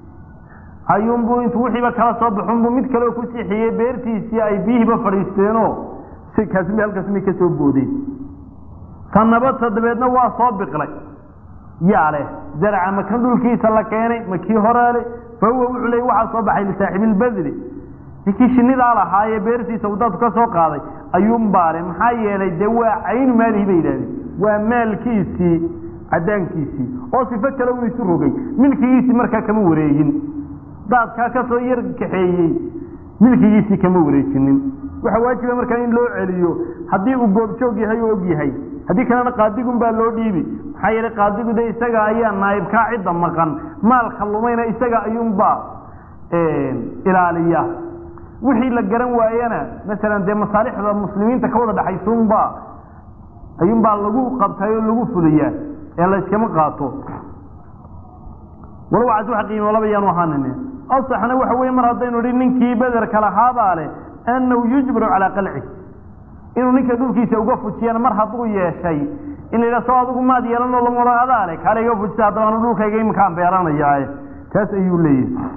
A: ayuunbuu intuu wixiiba kala soo baxunbuu mid kaleo ku siixiyey beertiisii ay biyihiiba fadhiisteenoo si kaasmi halkaasmay ka soo boodeen ta nabadta dabeedna waa soo biqlay yaa leh zaraca ma kan dhulkiisa la keenay ma kii horeele fa huwa wuxuu leey waxaa soo baxay lisaaxibilbadli ninkii shinidaa lahaayee beertiisa uu dadku ka soo qaaday ayuunbaa leh maxaa yeelay dee waa caynu maalihi bay yidhahdeen waa maalkiisii cadaankiisii oo sifo kale uu isu rogay milkigiisii markaa kama wareegin daadkaa kasoo yar kaxeeyey milkigiisii kama wareejinin waxaa waajiba markaa in loo celiyo haddii uu goobjoog yahay oo og yahay haddii kalena qaadigun baa loo dhiibi maxaa yeelay qaadigu de isaga ayaa naayibkaa cidda maqan maalka lumayna isaga ayuunbaa ilaaliya wixii la garan waayana masalan dee masaalixda muslimiinta ka wada dhexaysuunbaa ayuunbaa lagu qabtay oo lagu fuliyaa ee la yskama qaato walow cas wax qiimo laba yaanu ahaanin asaxna waxa weye mar haddaynu idhi ninkii bederka lahaabaa leh annahu yujbaru calaa qalci inuu ninka dhulkiisa uga fujiyana mar hadduu yeeshay in la yidhaha soo adigu maad yeelanoo lamala adaa leh kaale iga fujisa haddaba anu dhulkayga iminkaan beeranayaaye taas ayuu leeyahay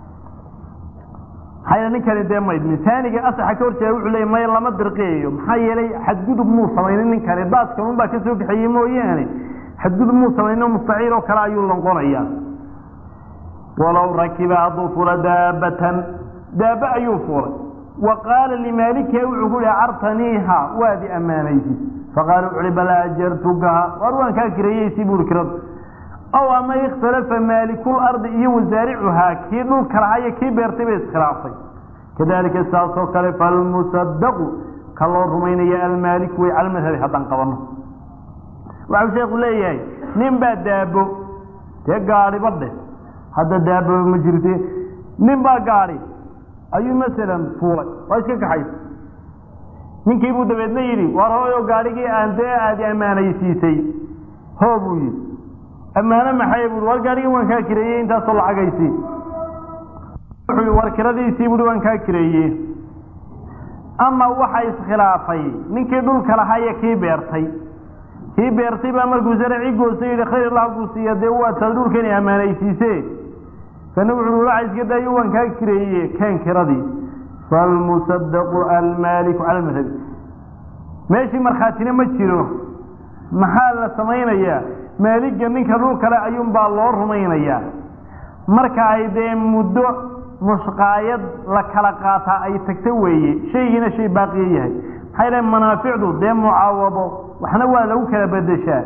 A: maxaa yeele ninkani dee maydmin taaniga asaxa ka horjeeda wuxuu leeyay maya lama dirqiyayo maxaa yeelay xadgudub muu samaynin ninkani daadkan unbaa ka soo kaxeeyey mooyaane xadgudub muu samaynin mustaciir oo kale ayuu lonqonayaa walow rakiba hadduu fula daabatan daaba ayuu fulay wa qaala limaalikiha wuxuu ku yihi cartaniiha waadi ammaanaysi faqaala wuxu uhi bal ajartukaha waar waan kaa kireeyeysi buuri kirada aw ama ikhtalafa maalikulrdi iyo wasaaricuhaa kii dhulka lahaa iyo kii beertay bay iskhilaafay kadalika saasoo kale falmusadaqu ka loo rumaynaya almaaliku way cala madhabi haddaan qabano waxau sheekhu leeyahay nin baa daabo dee gaadhiba dheh hadda daababa ma jirte nin baa gaadhi ayuu masalan fuulay waa iska kaxaysa ninkii buu dabeedna yidhi waar hooyo gaadhigii aan dee aadi ammaanaysiisay hoo buu yidhi ammaano maxay bui war gaadhigii waan kaa kireeyey intaasoo lacagaysi wuxuu yidhi war kiradiisii buui waan kaa kireeyey ama waxa iskhilaafay ninkii dhulka lahaa iyo kii beertay kii beertay baa markuu saracii goostay yidhi khayr allah kuu siiya dee waa taad dhulka inay ammaanaysiise kana wuxuu waxa iska daayo waan kaa kireeye keen kiradii falmusadaqu almaaliku cala madhabi meeshii markhaatina ma jiro maxaa la samaynayaa maaliga ninka dhul kale ayuunbaa loo rumaynayaa marka ay dee muddo mushqaayad la kala qaataa ay tagto weeye shaygiina shay baaqiya yahay maxay dhahen manaaficdu dee mucaawado waxna waa lagu kala bedeshaa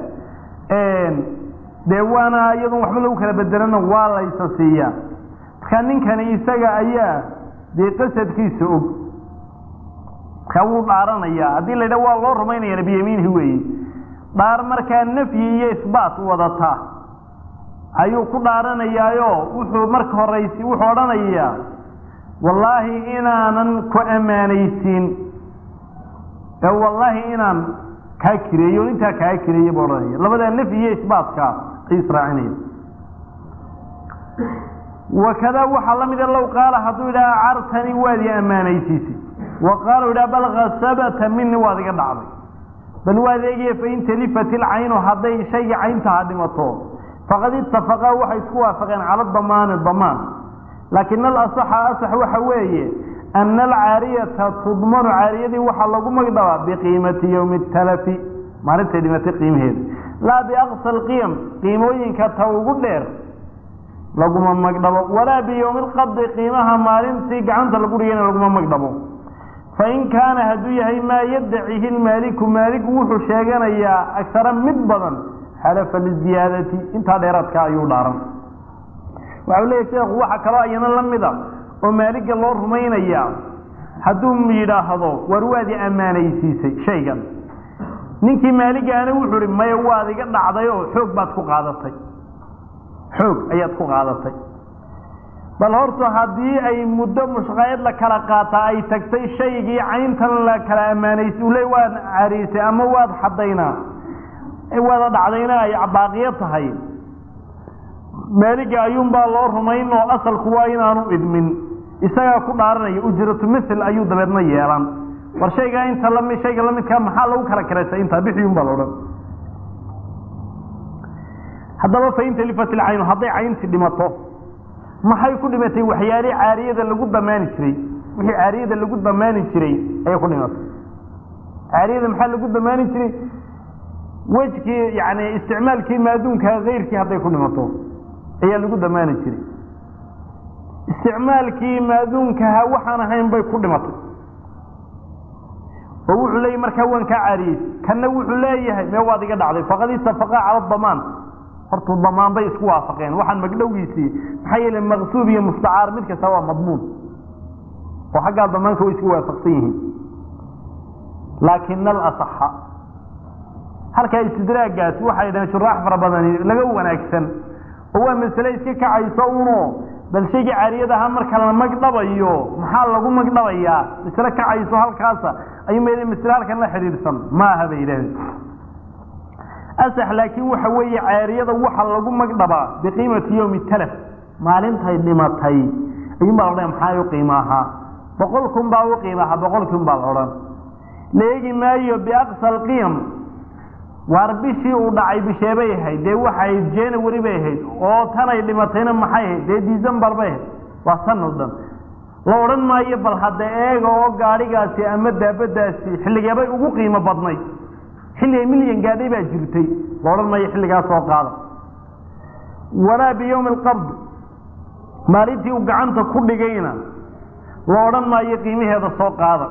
A: dee waana iyadoon waxba lagu kala bedelana waa laysa siiyaa marka ninkani isaga ayaa dee qasadkiisa og markaa wuu dhaaranayaa haddii la yidhaha waa loo rumaynayana biyamiinihi weeye dhaar markaa nafyi iyo isbaat wadataa ayuu ku dhaaranayaayo wuxuu marka horaysi wuxuu odhanayaa wallaahi inaanan ku ammaanaysiin ee wallaahi inaan kaa kireeyo intaa kaa kireeye buu odhanaya labadaa nafyi iyo isbaatka ayuu israacinaya wakadaa waxaa la mida low qaala hadduu yidhaha cartani waad i ammaanaysiisay wa qaala yidhaha bal khasabata mini waad iga dhacday bal waad eegaya fain talifat ilcaynu hadday shayga cayntaha dhimato faqad itafaqaa waxay isku waafaqeen cala damaani damaan laakin alasaxa asax waxa weeye ana alcaariyata tudmanu caariyadii waxaa lagu magdhabaa biqiimati yowmi talafi maalintay dhimatay qiimaheeda laa biaqsa alqiyam qiimooyinka ta ugu dheer laguma magdhabo walaa biyowmi alqabdi qiimaha maalintii gacanta lagu dhigayna laguma magdhabo fain kaana hadduu yahay maa yaddacihi lmaaliku maaligu wuxuu sheeganayaa agara mid badan xalafa liziyaadati intaa dheeraadka ayuu dhaaran waxau leeyahy sheekhu waxa kaloo ayana la mida oo maaliga loo rumaynayaa hadduu yidhaahdo war waad i ammaanaysiisay shaygan ninkii maaligaana wuxuu ihi maya waad iga dhacday oo xoog baad ku qaadatay xoog ayaad ku qaadatay bal horta haddii ay muddo mushqaayad la kala qaataa ay tagtay shaygii cayntan la kala ammaanaysay ule waad cariisay ama waad xadaynaa wada dhacdayna ay baaqiyo tahay maaliga ayuunbaa loo rumayn oo asalku waa inaanu idmin isagaa ku dhaaranaya ujratu mil ayuu dabeedna yeelan war shaygaa inta lami shayga lamidkaa maxaa lagu kala karaysa intaa bixiyun baa laodhan haddaba fain talifat ilcaynu hadday caynti dhimato maxay ku dhimatay waxyaalii caariyada lagu damaani jiray wixii caariyada lagu damaani jiray ayay ku dhimatay caariyada maxaa lagu damaani jiray wejkii yani isticmaalkii maaduunka kayrkii hadday ku dhimato ayaa lagu damaani jiray isticmaalkii maaduunkaha waxaan ahayn bay ku dhimatay oo wuxuu leeyahy markaa waan kaa caariyey kanna wuxuu leeyahay mee waad iga dhacday faqad itafaqaa cala damaan horta damaan bay isku waafaqeen waxaan magdhowgiisii maxaa yeele maqsuub iyo mustacaar mid kasta waa madmuun oo xaggaa damaanka way isku waafaqsan yihiin laakin alasaxa halkaa istidraagaasi waxay dhaheen shuraax fara badani laga wanaagsan oo waa masale iska kacayso uno bal shaygii caariyad ahaa marka la magdhabayo maxaa lagu magdhabayaa masle kacayso halkaasa ayuu ma masle halkan la xidhiidhsan maaha bay yidhahdeen asax laakiin waxa weeye caariyada waxa lagu magdhabaa biqiimati yowmi talaf maalintay dhimatay ayuunbaa la odhan maxaa u qiima ahaa boqol kun baa u qiima ahaa boqol kun baa la odhan la eegi maayo biaqsa alqiyam waar bishii uu dhacay bisheebay ahayd dee waxay january bay ahayd oo tanay dhimatayna maxay ahayd dee december bay ahayd waa san o dhan la odhan maayo bal hadda eega oo gaadhigaasi ama daabadaasi xilligeebay ugu qiimo badnay xilligay milyan gaadhay baa jirtay la odhan maayo xilligaa soo qaada walaa biyowmi alqabd maalintii uu gacanta ku dhigayna la odhan maayo qiimaheeda soo qaada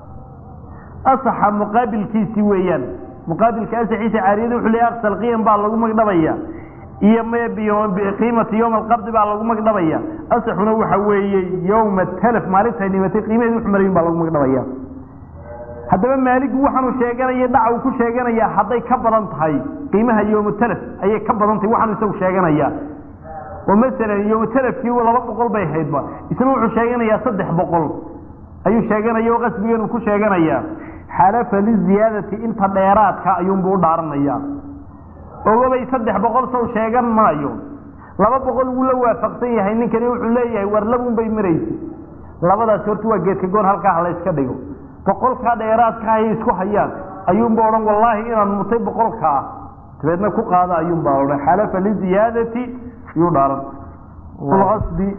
A: asaxa muqaabilkiisii weeyaan muqaabilka asaxiisa caariyada wuxuu leeyahy aqsal qiyam baa lagu magdhabaya iyo qiimati yowma alqabdi baa lagu magdhabaya asaxuna waxa weeye yowma talaf maalintay dhimatay qiimaheeda wuxu marayin baa lagu magdhabaya haddaba maaligu waxaanu sheeganaya dhaca uu ku sheeganaya hadday ka badan tahay qiimaha yowmutalaf ayay ka badan tahay waxaanu isagu sheeganaya oo masalan yowmutalafkii laba boqol bay ahaydba isna wuxuu sheeganayaa saddex boqol ayuu sheeganaya oo qasbigeenu ku sheeganaya xalafa liziyaadati inta dheeraadka ayuunbuu u dhaaranaya ogobay saddex boqol sow sheegan maayo laba boqol wuu la waafaqsan yahay ninkani wuxuu leeyahay war labun bay maraysa labadaasi horta waa geedka goon halkaa ha la yska dhigo boqolkaa dheeraadka ayay isku hayaan ayuunba odhan wallaahi inaan mutay boqolkaa dabeedna ku qaada ayuunbaa odhan xalafa liziyaadati ayuu dhaaran asbi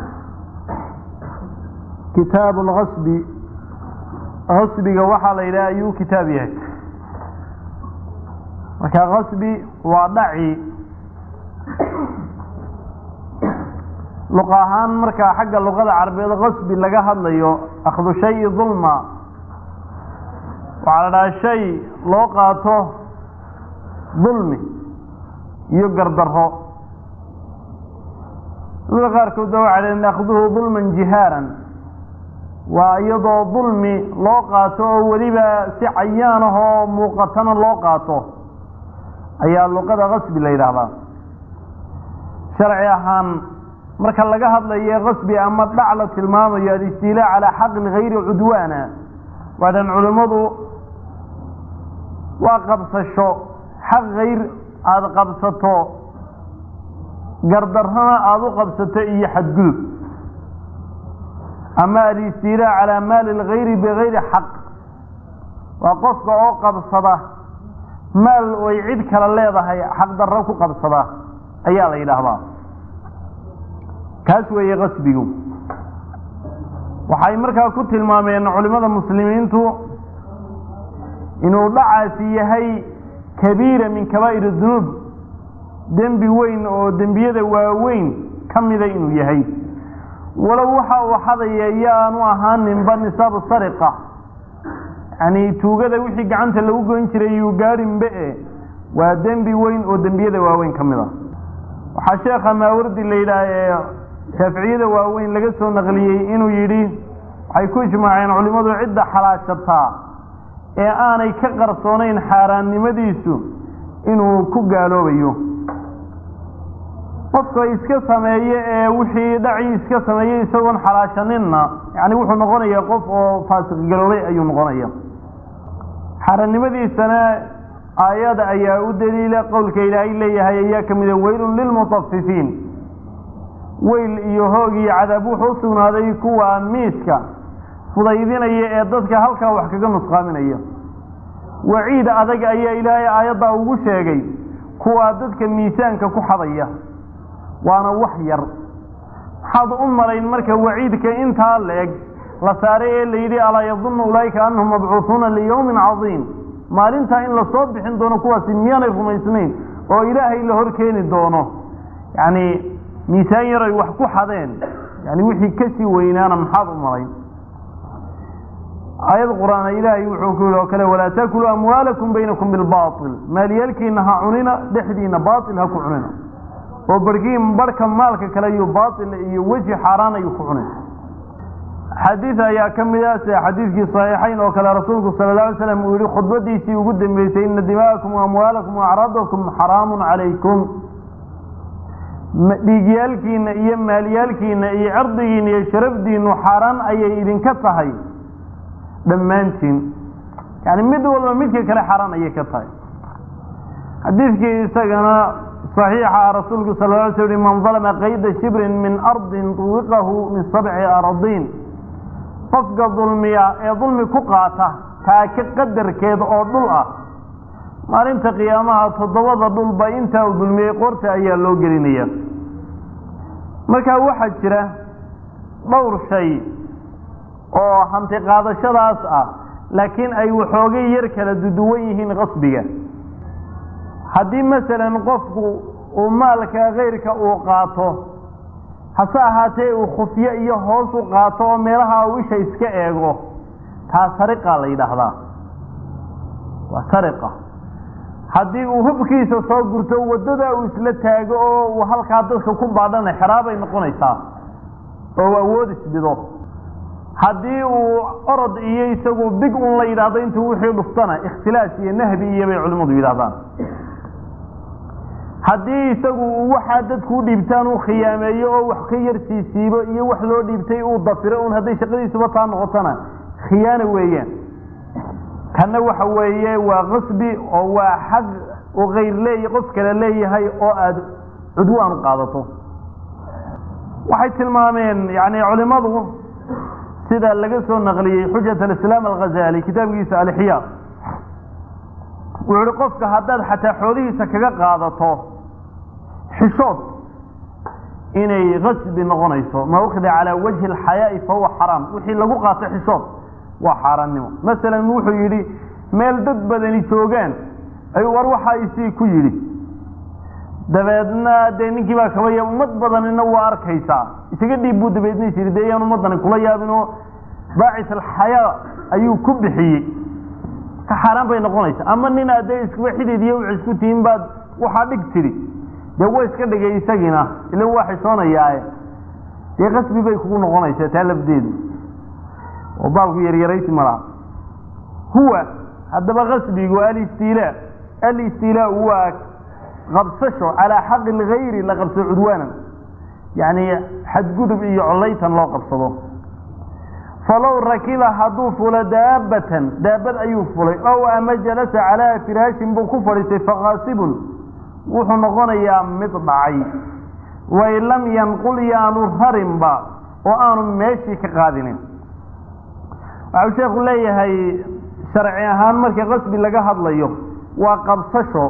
A: kitaab lkasbi kasbiga waxaa la yidhaha ayuu kitaab yahay marka kasbi waa dhaci luqa ahaan markaa xagga luqada carabeed qasbi laga hadlayo akhdu shayi dulma waxaa la dhahaa shay loo qaato dulmi iyo gardarro culimada qaarkoodna waxay dhaheen akhduhu dulman jihaaran waa iyadoo dulmi loo qaato oo weliba si cayaan ah oo muuqatana loo qaato ayaa luqada qasbi la yidhaahdaa sharci ahaan marka laga hadlayo qasbi ama dhac la tilmaamayo alistiilaa calaa xaqin hayri cudwaana waadhan culimmadu waa qabsasho xaq hayr aada qabsato gardarrana aada u qabsato iyo xadgudub ama alistiilaa calaa maali lgayri bigayri xaq waa qofka oo qabsada maal ay cid kale leedahay xaqdarro ku qabsada ayaa la yidhaahdaa kaas weeye qasbigu waxay markaa ku tilmaameen culimmada muslimiintu inuu dhacaasi yahay kabiira min kabaa'ir dunuub dembi weyn oo dembiyada waaweyn ka mida inuu yahay walow waxa uu xadaya iyo aanu ahaaninba nisaabu sariqa yacni tuugada wixii gacanta lagu goyn jiray yuu gaadhinbe e waa dembi weyn oo dembiyada waaweyn ka mid a waxaa sheekha maawardi la yidhaah ee shaaficiyada waaweyn laga soo naqliyey inuu yidhi waxay ku ijmaaceen culimmadu cidda xalaashataa ee aanay ka qarsoonayn xaaraannimadiisu inuu ku gaaloobayo qofka iska sameeye ee wixii dhacii iska sameeyey isagoon xalaashaninna yani wuxuu noqonayaa qof oo faasiq galoobay ayuu noqonaya xaaraannimadiisana aayada ayaa u daliila qowlka ilaahay leeyahay ayaa ka mida weylun lilmutafifiin weyl iyo hoog iyo cadaab wuxuu u sugnaaday kuwa miiska fudaydinaya ee dadka halkaa wax kaga nusqaaminaya waciid adag ayaa ilaahay aayaddaa ugu sheegay kuwaa dadka miisaanka ku xadaya waana wax yar maxaad u malayn marka waciidka intaa la-eg la saaray ee la yidhi alaa yadunnu ulaa'ika annahum mabcuuhuuna liyowmin cadiim maalintaa in lasoo bixin doono kuwaasi miyaanay rumaysnayn oo ilaahay la hor keeni doono yacni miisaan yar ay wax ku xadeen yani wixii kasii weynaana maxaad u malayn aayad qur-aana ilaahay wuxuu ku yihi oo kale walaa taakuluu amwaalakum baynakum bilbaail maalyaalkiina ha cunina dhexdiina baail ha ku cunina oo barkiin barhka maalka kale iyo baail iyo weji xaaraan ayuu ku cunay xadiid ayaa ka mid ah sida xadiidkii saxiixayn oo kale rasuulku sala la alay slam uu yihi khudbadiisii ugu dambeysay ina dima'akum waamwaalakum waacraadakum xaraamun calaykum dhiigyaalkiina iyo maalyaalkiina iyo cirdigiina iyo sharafdiinu xaaraan ayay idinka tahay dhammaantiin yani mid walba midka kale xaaraan ayay ka tahay xadiidkii isagana صaxiixa rasuulku sal ly sl man dalma qayda shibrin min ardin tuwiqahu min sabci aradiin qofka dulmiya ee dulmi ku qaata taaka qadarkeeda oo dhul ah maalinta qiyaamaha toddobada dhulba intaa uu dulmiyey qoorta ayaa loo gelinaya marka waxaa jira dhowr shay oo hanti qaadashadaas ah laakiin ay waxoogay yar kala duduwan yihiin qasbiga haddii masalan qofku uu maalka kayrka uu qaato hase ahaatee uu khufyo iyo hoos u qaato oo meelaha uu isha iska eego taa sariqa la yidhaahdaa waa sariqa haddii uu hubkiisa soo gurto waddada uu isla taago oo uu halkaa dadka ku baadhana xeraabay noqonaysaa oo uu awood isbido haddii uu orod iyo isagu big un la yidhaahdo intuu wixii dhuftana ikhtilaas iyo nahbi iyo bay culimmadu yidhahdaan haddii isagu uu waxaa dadku u dhiibtaan uu khiyaameeyo oo wax ka yar siisiibo iyo wax loo dhiibtay uu dafiro un hadday shaqadiisuba taa noqotona khiyaano weeyaan kanna waxa weeye waa qasbi oo waa xaq uu kayr leeya qof kale leeyahay oo aada cudwaan u qaadato waxay tilmaameen yani culimadu sida laga soo naqliyey xujat alislaam alghazali kitaabkiisa alixyaa wuxu uhi qofka haddaad xataa xoolihiisa kaga qaadato xishood inay qasbi noqonayso ma ukhida calaa wajhi alxayaa'i fahuwa xaraam wixii lagu qaato xishood waa xaaraannimo masalan wuxuu yidhi meel dad badani joogaan ayuu war waxaa isii ku yidhi dabeedna dee ninkii baa kabaya ummad badanina waa arkaysaa isaga dhiib buu dabeedna is yidhi dee yaan ummadani kula yaabinoo baacis alxayaa ayuu ku bixiyey ka xaaraan bay noqonaysa ama nin aad dee iskuba xidid iyo wix isku tihiin baad waxaa dhig tidhi dee wa iska dhigay isagiina ila waa xishoonayaae dee qasbi bay kugu noqonaysaa taa lafdeedu oo baalku yaryaraysi malaha huwa haddaba qasbigu alistiilaa alistiilaa waa qabsasho calaa xaqi lgayri la qabsado cudwaanan yacni xadgudub iyo collaytan loo qabsado falow rakiba hadduu fulo daabatan daabad ayuu fulay ow ama jalasa calaa firaashin buu ku fadhiistay faqaasibun wuxuu noqonayaa mid dhacay wain lam yanqul yaanu rarinba oo aanu meeshii ka qaadinin waxau sheekhu leeyahay sharci ahaan marka qasbi laga hadlayo waa qabsasho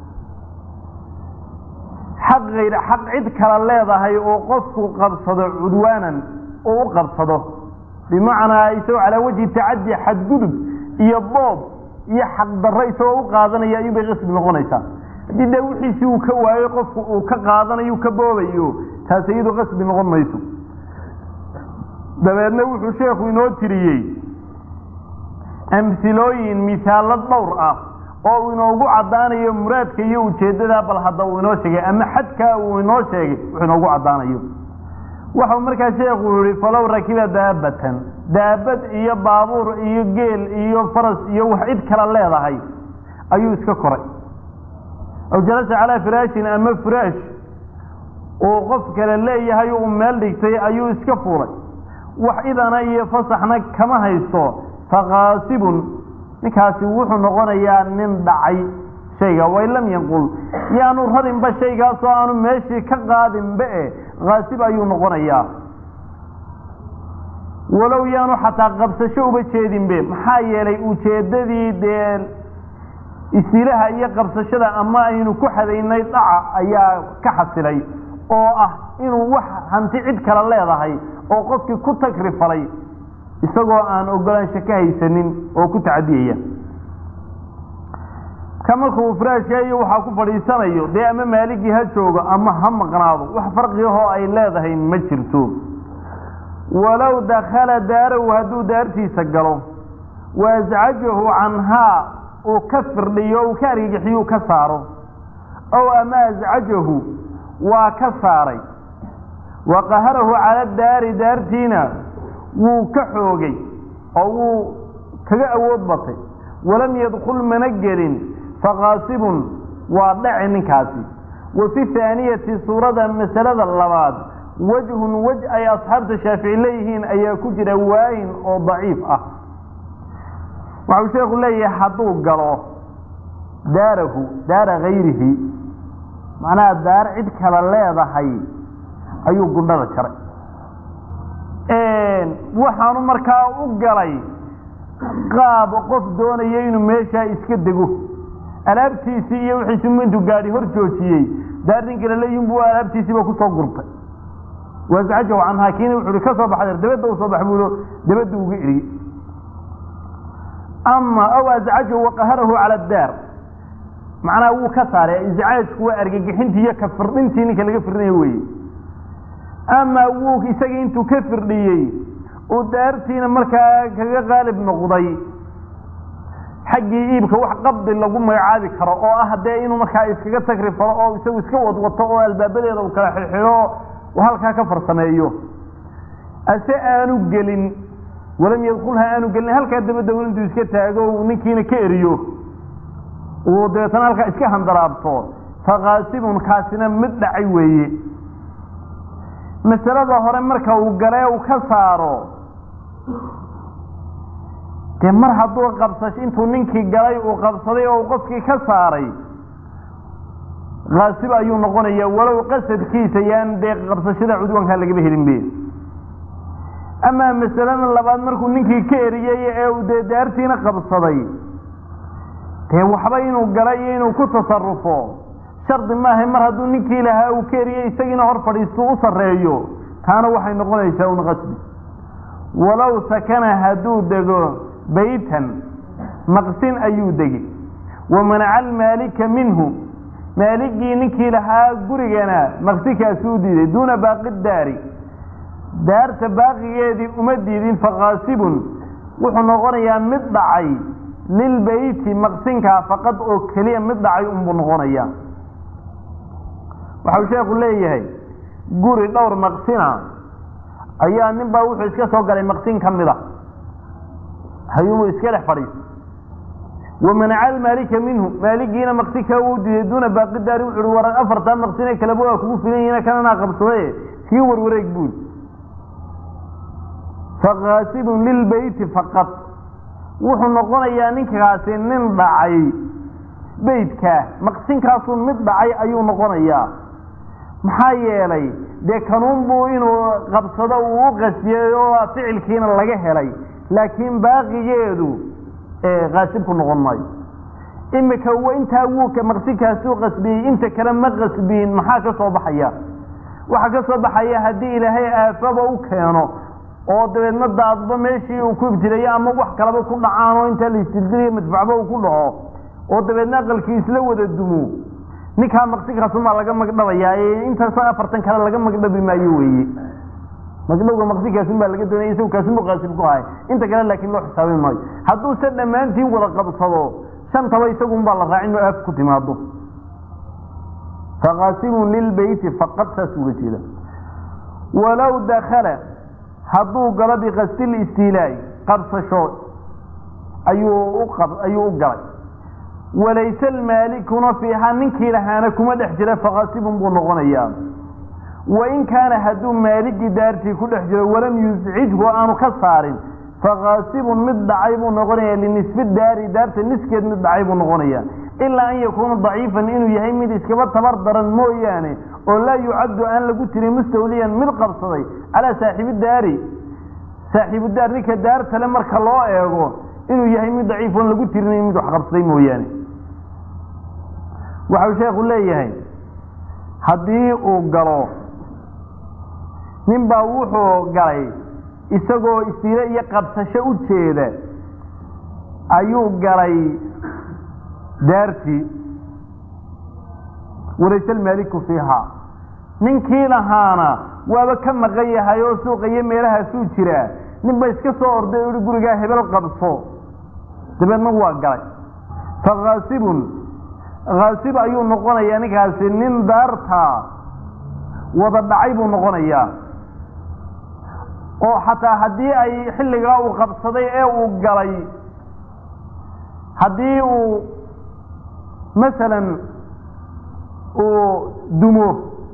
A: xaq ayr xaq cid kale leedahay oo qofku qabsado cudwaanan oo u qabsado bimacnaa isagoo calaa wajhi tacadi xadgudub iyo boob iyo xaqdarro isagoo u qaadanaya ayuubay qasbi noqonaysaa haddii dee wixiisii uu ka waayo qofku uu ka qaadanayo ka boobayo taas iyadu qasbi noqon mayso dabeedna wuxuu sheekhu inoo tiriyey amhilooyin misaallo dhowr ah oo uu inoogu caddaanayo muraadka iyo ujeeddadaa bal hadda uu inoo sheegay ama xadkaa uu inoo sheegay wuxuu inoogu caddaanayo waxau markaa sheekhu yihi falow rakiba daabatan daabad iyo baabuur iyo geel iyo faras iyo wax cid kale leedahay ayuu iska koray aw jalasa calaa firaashin ama firaash uu qof kale leeyahay uu meel dhigtay ayuu iska fuulay wax idana iyo fasaxna kama haysto faqaasibun ninkaasi wuxuu noqonayaa nin dhacay shayga wain lam yanqul yaanu rarinba shaygaasoo aanu meeshii ka qaadinba e kaasib ayuu noqonayaa walow yaanu xataa qabsasho uba jeedinbe maxaa yeelay ujeeddadii dee isilaha iyo qabsashada ama aynu ku xadaynay dhaca ayaa ka xasilay oo ah inuu wax hanti cid kale leedahay oo qofkii ku tagrifalay isagoo aan ogolaansho ka haysanin oo ku tacadiyaya ka markuu firaashkaiyo waxaa ku fadhiisanayo dee ama maaligii ha joogo ama ha maqnaado wax farqigahoo ay leedahay ma jirto walow dakhala daarahu hadduu daartiisa galo wa ascajahu canhaa uu ka firdhiyo uu ka argagixiyuu ka saaro ow ama ascajahu waa ka saaray wa qaharahu cala daari daartiina wuu ka xoogay oo wuu kaga awood batay walam yadkul mana gelin faqaasibun waa dhaci ninkaasi wa fi haaniyati suurada masalada labaad wajhun wej ay asxaabta shaafici leeyihiin ayaa ku jira waayin oo daciif ah waxau sheekhu leeyahay hadduu galo daarahu daara hayrihi macnaha daar cid kale leedahay ayuu gundhada jaray waxaanu markaa u galay qaab qof doonaya inuu meeshaa iska dego alaabtiisii iyo wixiisi intuu gaadhi hor joojiyey daar nin kale leeyihin buu alaabtiisiiba kusoo gurtay waascajahu canhaa kiina wuxu uhi ka soo baxday dabadda u soo bax buulo dabadda uga eriyey ama aw ascajahu waqaharahu cala daar macnaha wuu ka saaray iscaajku waa argagixintii iyo ka firdhintii ninka laga firdhinayo weye ama wuu isagii intuu ka firdhiyey uu daartiina markaa kaga qaalib noqday xaggii iibka wax qabdi lagu magacaabi karo oo ah dee inuu markaa iskaga tagri falo oo isagu iska wadwato oo albaabadeeda uu kala xirxiro uu halkaa ka farsameeyo ase aanu gelin walam yadkulha aanu gelin halkaa dabadda intuu iska taago uu ninkiina ka eriyo uu dabeetana halkaa iska handaraabto faqaasibun kaasina mid dhacay weeye masalada hore marka uu galee uu ka saaro dee mar hadduu qabsasho intuu ninkii galay uu qabsaday oo uu qofkii ka saaray kaasib ayuu noqonaya walow qasadkiisa yaan dee qabsashada cudwankaa lagaba helin be amaa masalada labaad markuu ninkii ka eriyey ee uu dee daartiina qabsaday dee waxba inuu gala iyo inuu ku tasarufo shardi maaha mar hadduu ninkii lahaa uu ka eriyey isagiina hor fadhiistu u sarreeyo taana waxay noqonaysaa un qasbi walow sakana hadduu dego baytan maqsin ayuu degi wa manaca almaalika minhu maaligii ninkii lahaa gurigana maqsikaasi u diiday duuna baaqi daari daarta baaqigeedii uma diidin faqaasibun wuxuu noqonayaa mid dhacay lilbeyti maqsinkaa faqad oo keliya mid dhacay unbuu noqonayaa waxau sheekhu leeyahay guri dhowr maqsina ayaa nin baa wuxuu iska soo galay maqsin ka mid a hayuumuu iska dhex fadhiisa wamanaca almaalika minhu maaligiina maqsinkaa uu diiday duuna baaqi daari wuxu uhi war afartaa maqsine kaleba waa kugu filan yihiin kananaa qabsadaye kii warwareeg buul faqaasibun lilbeyti faqad wuxuu noqonayaa ninkaasi nin dhacay beytkaa maqsinkaasuu mid dhacay ayuu noqonayaa maxaa yeelay dee kanuunbuu inuu qabsado uu u qasiyey oo ficilkiina laga helay laakiin baaqigeedu qaasibku noqon maayo imika intaa wuu maqsinkaasuu qasbiyey inta kale ma qasbiyin maxaa ka soo baxaya waxaa ka soo baxaya haddii ilaahay aafaba u keeno oo dabeedna daadba meeshii uu ku ibtilayo ama wax kaleba ku dhacaan oo intaa la istildilayo madfacba uu ku dhaco oo dabeedna aqalkii isla wada dumo ninkaa maqsinkaasumaa laga magdhabayaa intaas afartan kale laga magdhabi maayo weeye magdhowga maqsinkaasunbaa laga doonaya isagu kaasunbu qaasib ku ahay inta kale laakiin loo xisaabin maayo hadduu se dhammaantiin wada qabsado shantaba isagunbaa la raacin oo aaf ku timaado faqaasibun lilbeyti faqad saas uga jeeda walow dakala hadduu galo bikastil istiilaa'i qabsasho ayuu ayuu u galay walayse almaalikuna fiiha ninkii lahaana kuma dhex jira faqaasibun buu noqonayaa wain kaana hadduu maaligii daartii ku dhex jiro walam yuscijhu aanu ka saarin faqaasibun mid dhacay buu noqonaya linisfi daari daarta niskeed mid dhacay buu noqonaya ilaa an yakuuna daciifan inuu yahay mid iskaba tabar daran mooyaane oo laa yucaddu aan lagu tirin mustawliyan mid qabsaday calaa saaxiibi daari saaxiibu daar ninka daartale marka loo eego inuu yahay mid daciif oon lagu tirinayn mid wax qabsaday mooyaane waxau sheekhu leeyahay haddii uu galo nin baa wuxuu galay isagoo istiile iyo qabsasho u jeeda ayuu galay daartii walayse almaaliku fiihaa ninkii lahaana waaba ka maqan yahay oo suuqa iyo meelahaasuu jiraa nin ba iska soo orday o ihi gurigaa hebel qabso dabeedna waa galay fakaasibun kaasib ayuu noqonayaa ninkaasi nin daartaa wada dhacay buu noqonayaa oo xataa haddii ay xilligaa uu qabsaday ee uu galay haddii uu masalan uu dumo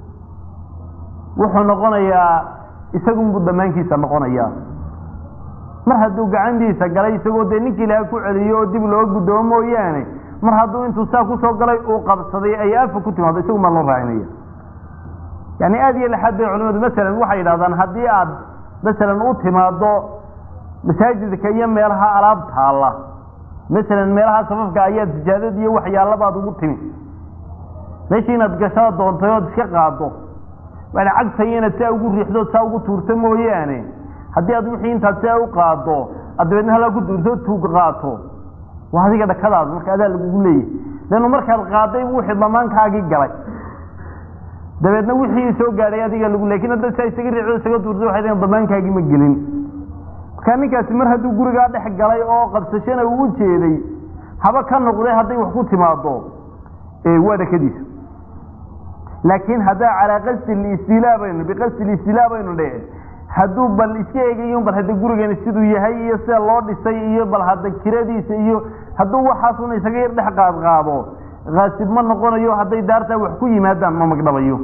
A: wuxuu noqonayaa isagunbuu damaankiisa noqonayaa mar hadduu gacantiisa galay isagoo dee ninkii ilaha ku celiyo oo dib loo guddoomo mooyaane mar hadduu intuu saa kusoo galay uu qabsaday ay aafa ku timaado isagun baa loo raacinaya yani aada iyo laxaad bay culimadu masalan waxay yidhahdaan haddii aad masalan u timaado masaajidka iyo meelaha alaab taalla masalan meelaha safafka ayaad sijaadad iyo waxyaalabaad ugu timi meeshii inaad gashaa doontay ood iska qaado waana cagtaya inaad saa ugu riixdood saa ugu tuurto mooyaane haddii aad wixii intaad saa u qaado aad dabeedna halaa ku tuurto tuug qaato waa adiga dhakadaada marka adaa lagugu leeyahy leannu markaad qaaday wixii damaankaagii galay dabeedna wixii soo gaadhay adiga lagu lakin haddaad saa isaga riixdo isaga tuurto waxay daen damaankaagii ma gelin marka ninkaasi mar hadduu gurigaa dhex galay oo qabsashana uu u jeeday haba ka noqday hadday wax ku timaado waa dhakadiisa laakiin haddaa calaa qasdi listiilaa baynu biqasdi listiilaa baynu dhe hadduu bal iska eegayo bal hadda gurigani siduu yahay iyo sida loo dhisay iyo bal hadda kiradiisa iyo hadduu waxaasuna isaga yar dhex qaad qaado kaasib ma noqonayo hadday daartaa wax ku yimaadaan ma magdhabayo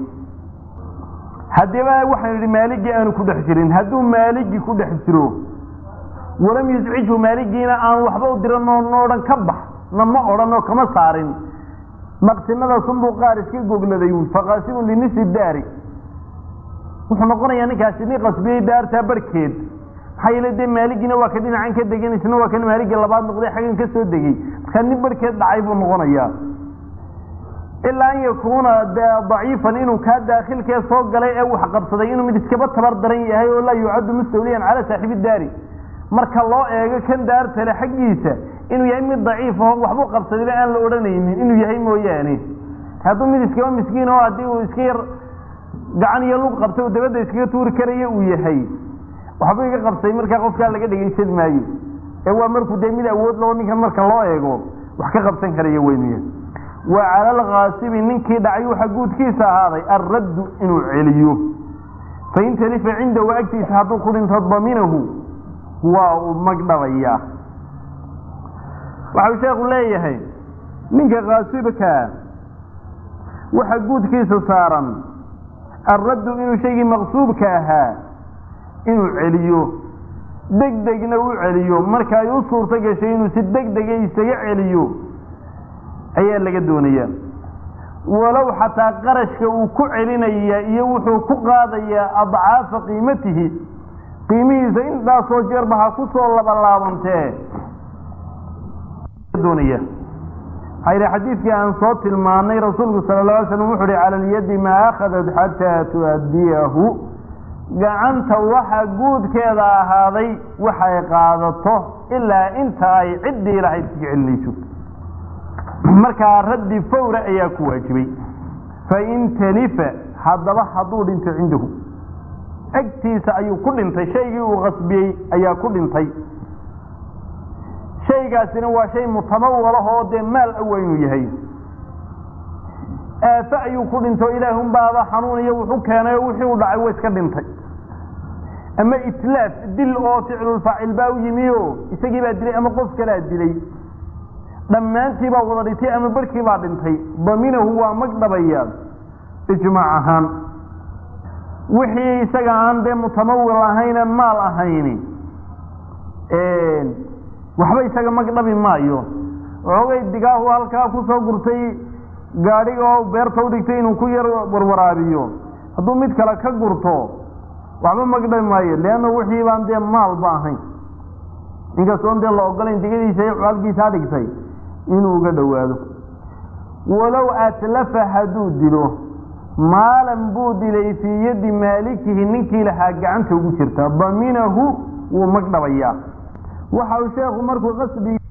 A: haddiiba waxaynu idhi maaligii aanu ku dhex jirin hadduu maaligii ku dhex jiro walam yuscijhu maaligiina aan waxba u diran oo no odhan ka bax na ma odhan oo kama saarin maqsinadaasunbuu qaar iska gogladay faqaasibun linisi daari wuxuu noqonayaa ninkaasi nin qasbiyey daartaa barhkeed maxaa yeele dee maaligiina waa ka dhinacan ka degan isna waa kan maaligii labaad noqday xaggan ka soo degey markaa nin barhkeed dhacay buu noqonayaa ilaa an yakuuna daciifan inuu kaa daakilkee soo galay ee wax qabsaday inuu mid iskaba tabar daran yahay oo laa yucaddu mustawliyan calaa saaxiibi daari marka loo eego kan daartale xaggiisa inuu yahay mid daciif aho waxbuu qabsadayba aan la odhanaynin inuu yahay mooyaane hadduu mid iskaba miskiin oo haddii uu iska yar gacan iyo lug qabtay uu dabadda iskaga tuuri karayo uu yahay waxba iga qabtay markaa qofkaa laga dhegaysan maayo ee waa markuu dee mid awood loo ninkan marka loo eego wax ka qabsan karaya weynuya wa cala alkaasibi ninkii dhacay waxa guudkiisa ahaaday alraddu inuu celiyo fain talifa cindahu agtiisa hadduu ku dhinto daminahu waa uu magdhabayaa waxau sheekhu leeyahay ninka kaasibkaa waxa guudkiisa saaran alraddu inuu shaygii maqsuubka ahaa inuu celiyo deg degna u celiyo marka ay u suurto gashay inuu si deg dega isaga celiyo ayaa laga doonayaa walow xataa qarashka uu ku celinaya iyo wuxuu ku qaadayaa adcaafa qiimatihi qiimihiisa intaasoo jeerba ha ku soo labalaabantee doonaya waxaa yidhi xadiidkii aan soo tilmaanay rasuulku sala la alay slam wuxu uhi cala alyadi maa akhadat xataa tu'addiyahu gacanta waxa guudkeeda ahaaday waxay qaadato ilaa inta ay ciddii lahayd iska celinayso markaa raddi fawra ayaa ku waajibay fain talifa haddaba hadduu dhinto cindahu agtiisa ayuu ku dhintay shaygii uu qasbiyey ayaa ku dhintay shaygaasina waa shay mutamawalahoo dee maal awa inuu yahay aafe ayuu ku dhinto ilaahunbaaba xanuun iyo wuxu keenay oo wixii u dhacay wa iska dhintay ama itlaaf dil oo ficlulfaacil baa u yimi o isagii baa dilay ama qof kalaa dilay dhammaantii baa wada dhintay ama barhkii baa dhintay daminahu waa magdhabaya ijmaac ahaan wixii isaga aan dee mutamawil ahayne maal ahayni waxba isaga magdhabi maayo xoogay digaahu halkaa kusoo gurtay gaadhiga oo beerta udhigtay inuu ku yar warwaraabiyo hadduu mid kale ka gurto waxba magdhabi maayo leanna wixii baan dee maalba ahayn inkastoon dee la ogolayn digadiisa iyo halkiisaa dhigtay inuu uga dhowaado walow atlafa hadduu dilo maalan buu dilay fii yaddi maalikihi ninkii lahaa gacanta ugu jirta daminahu wuu magdhabayaa waxa uu sheekhu markuu qasbi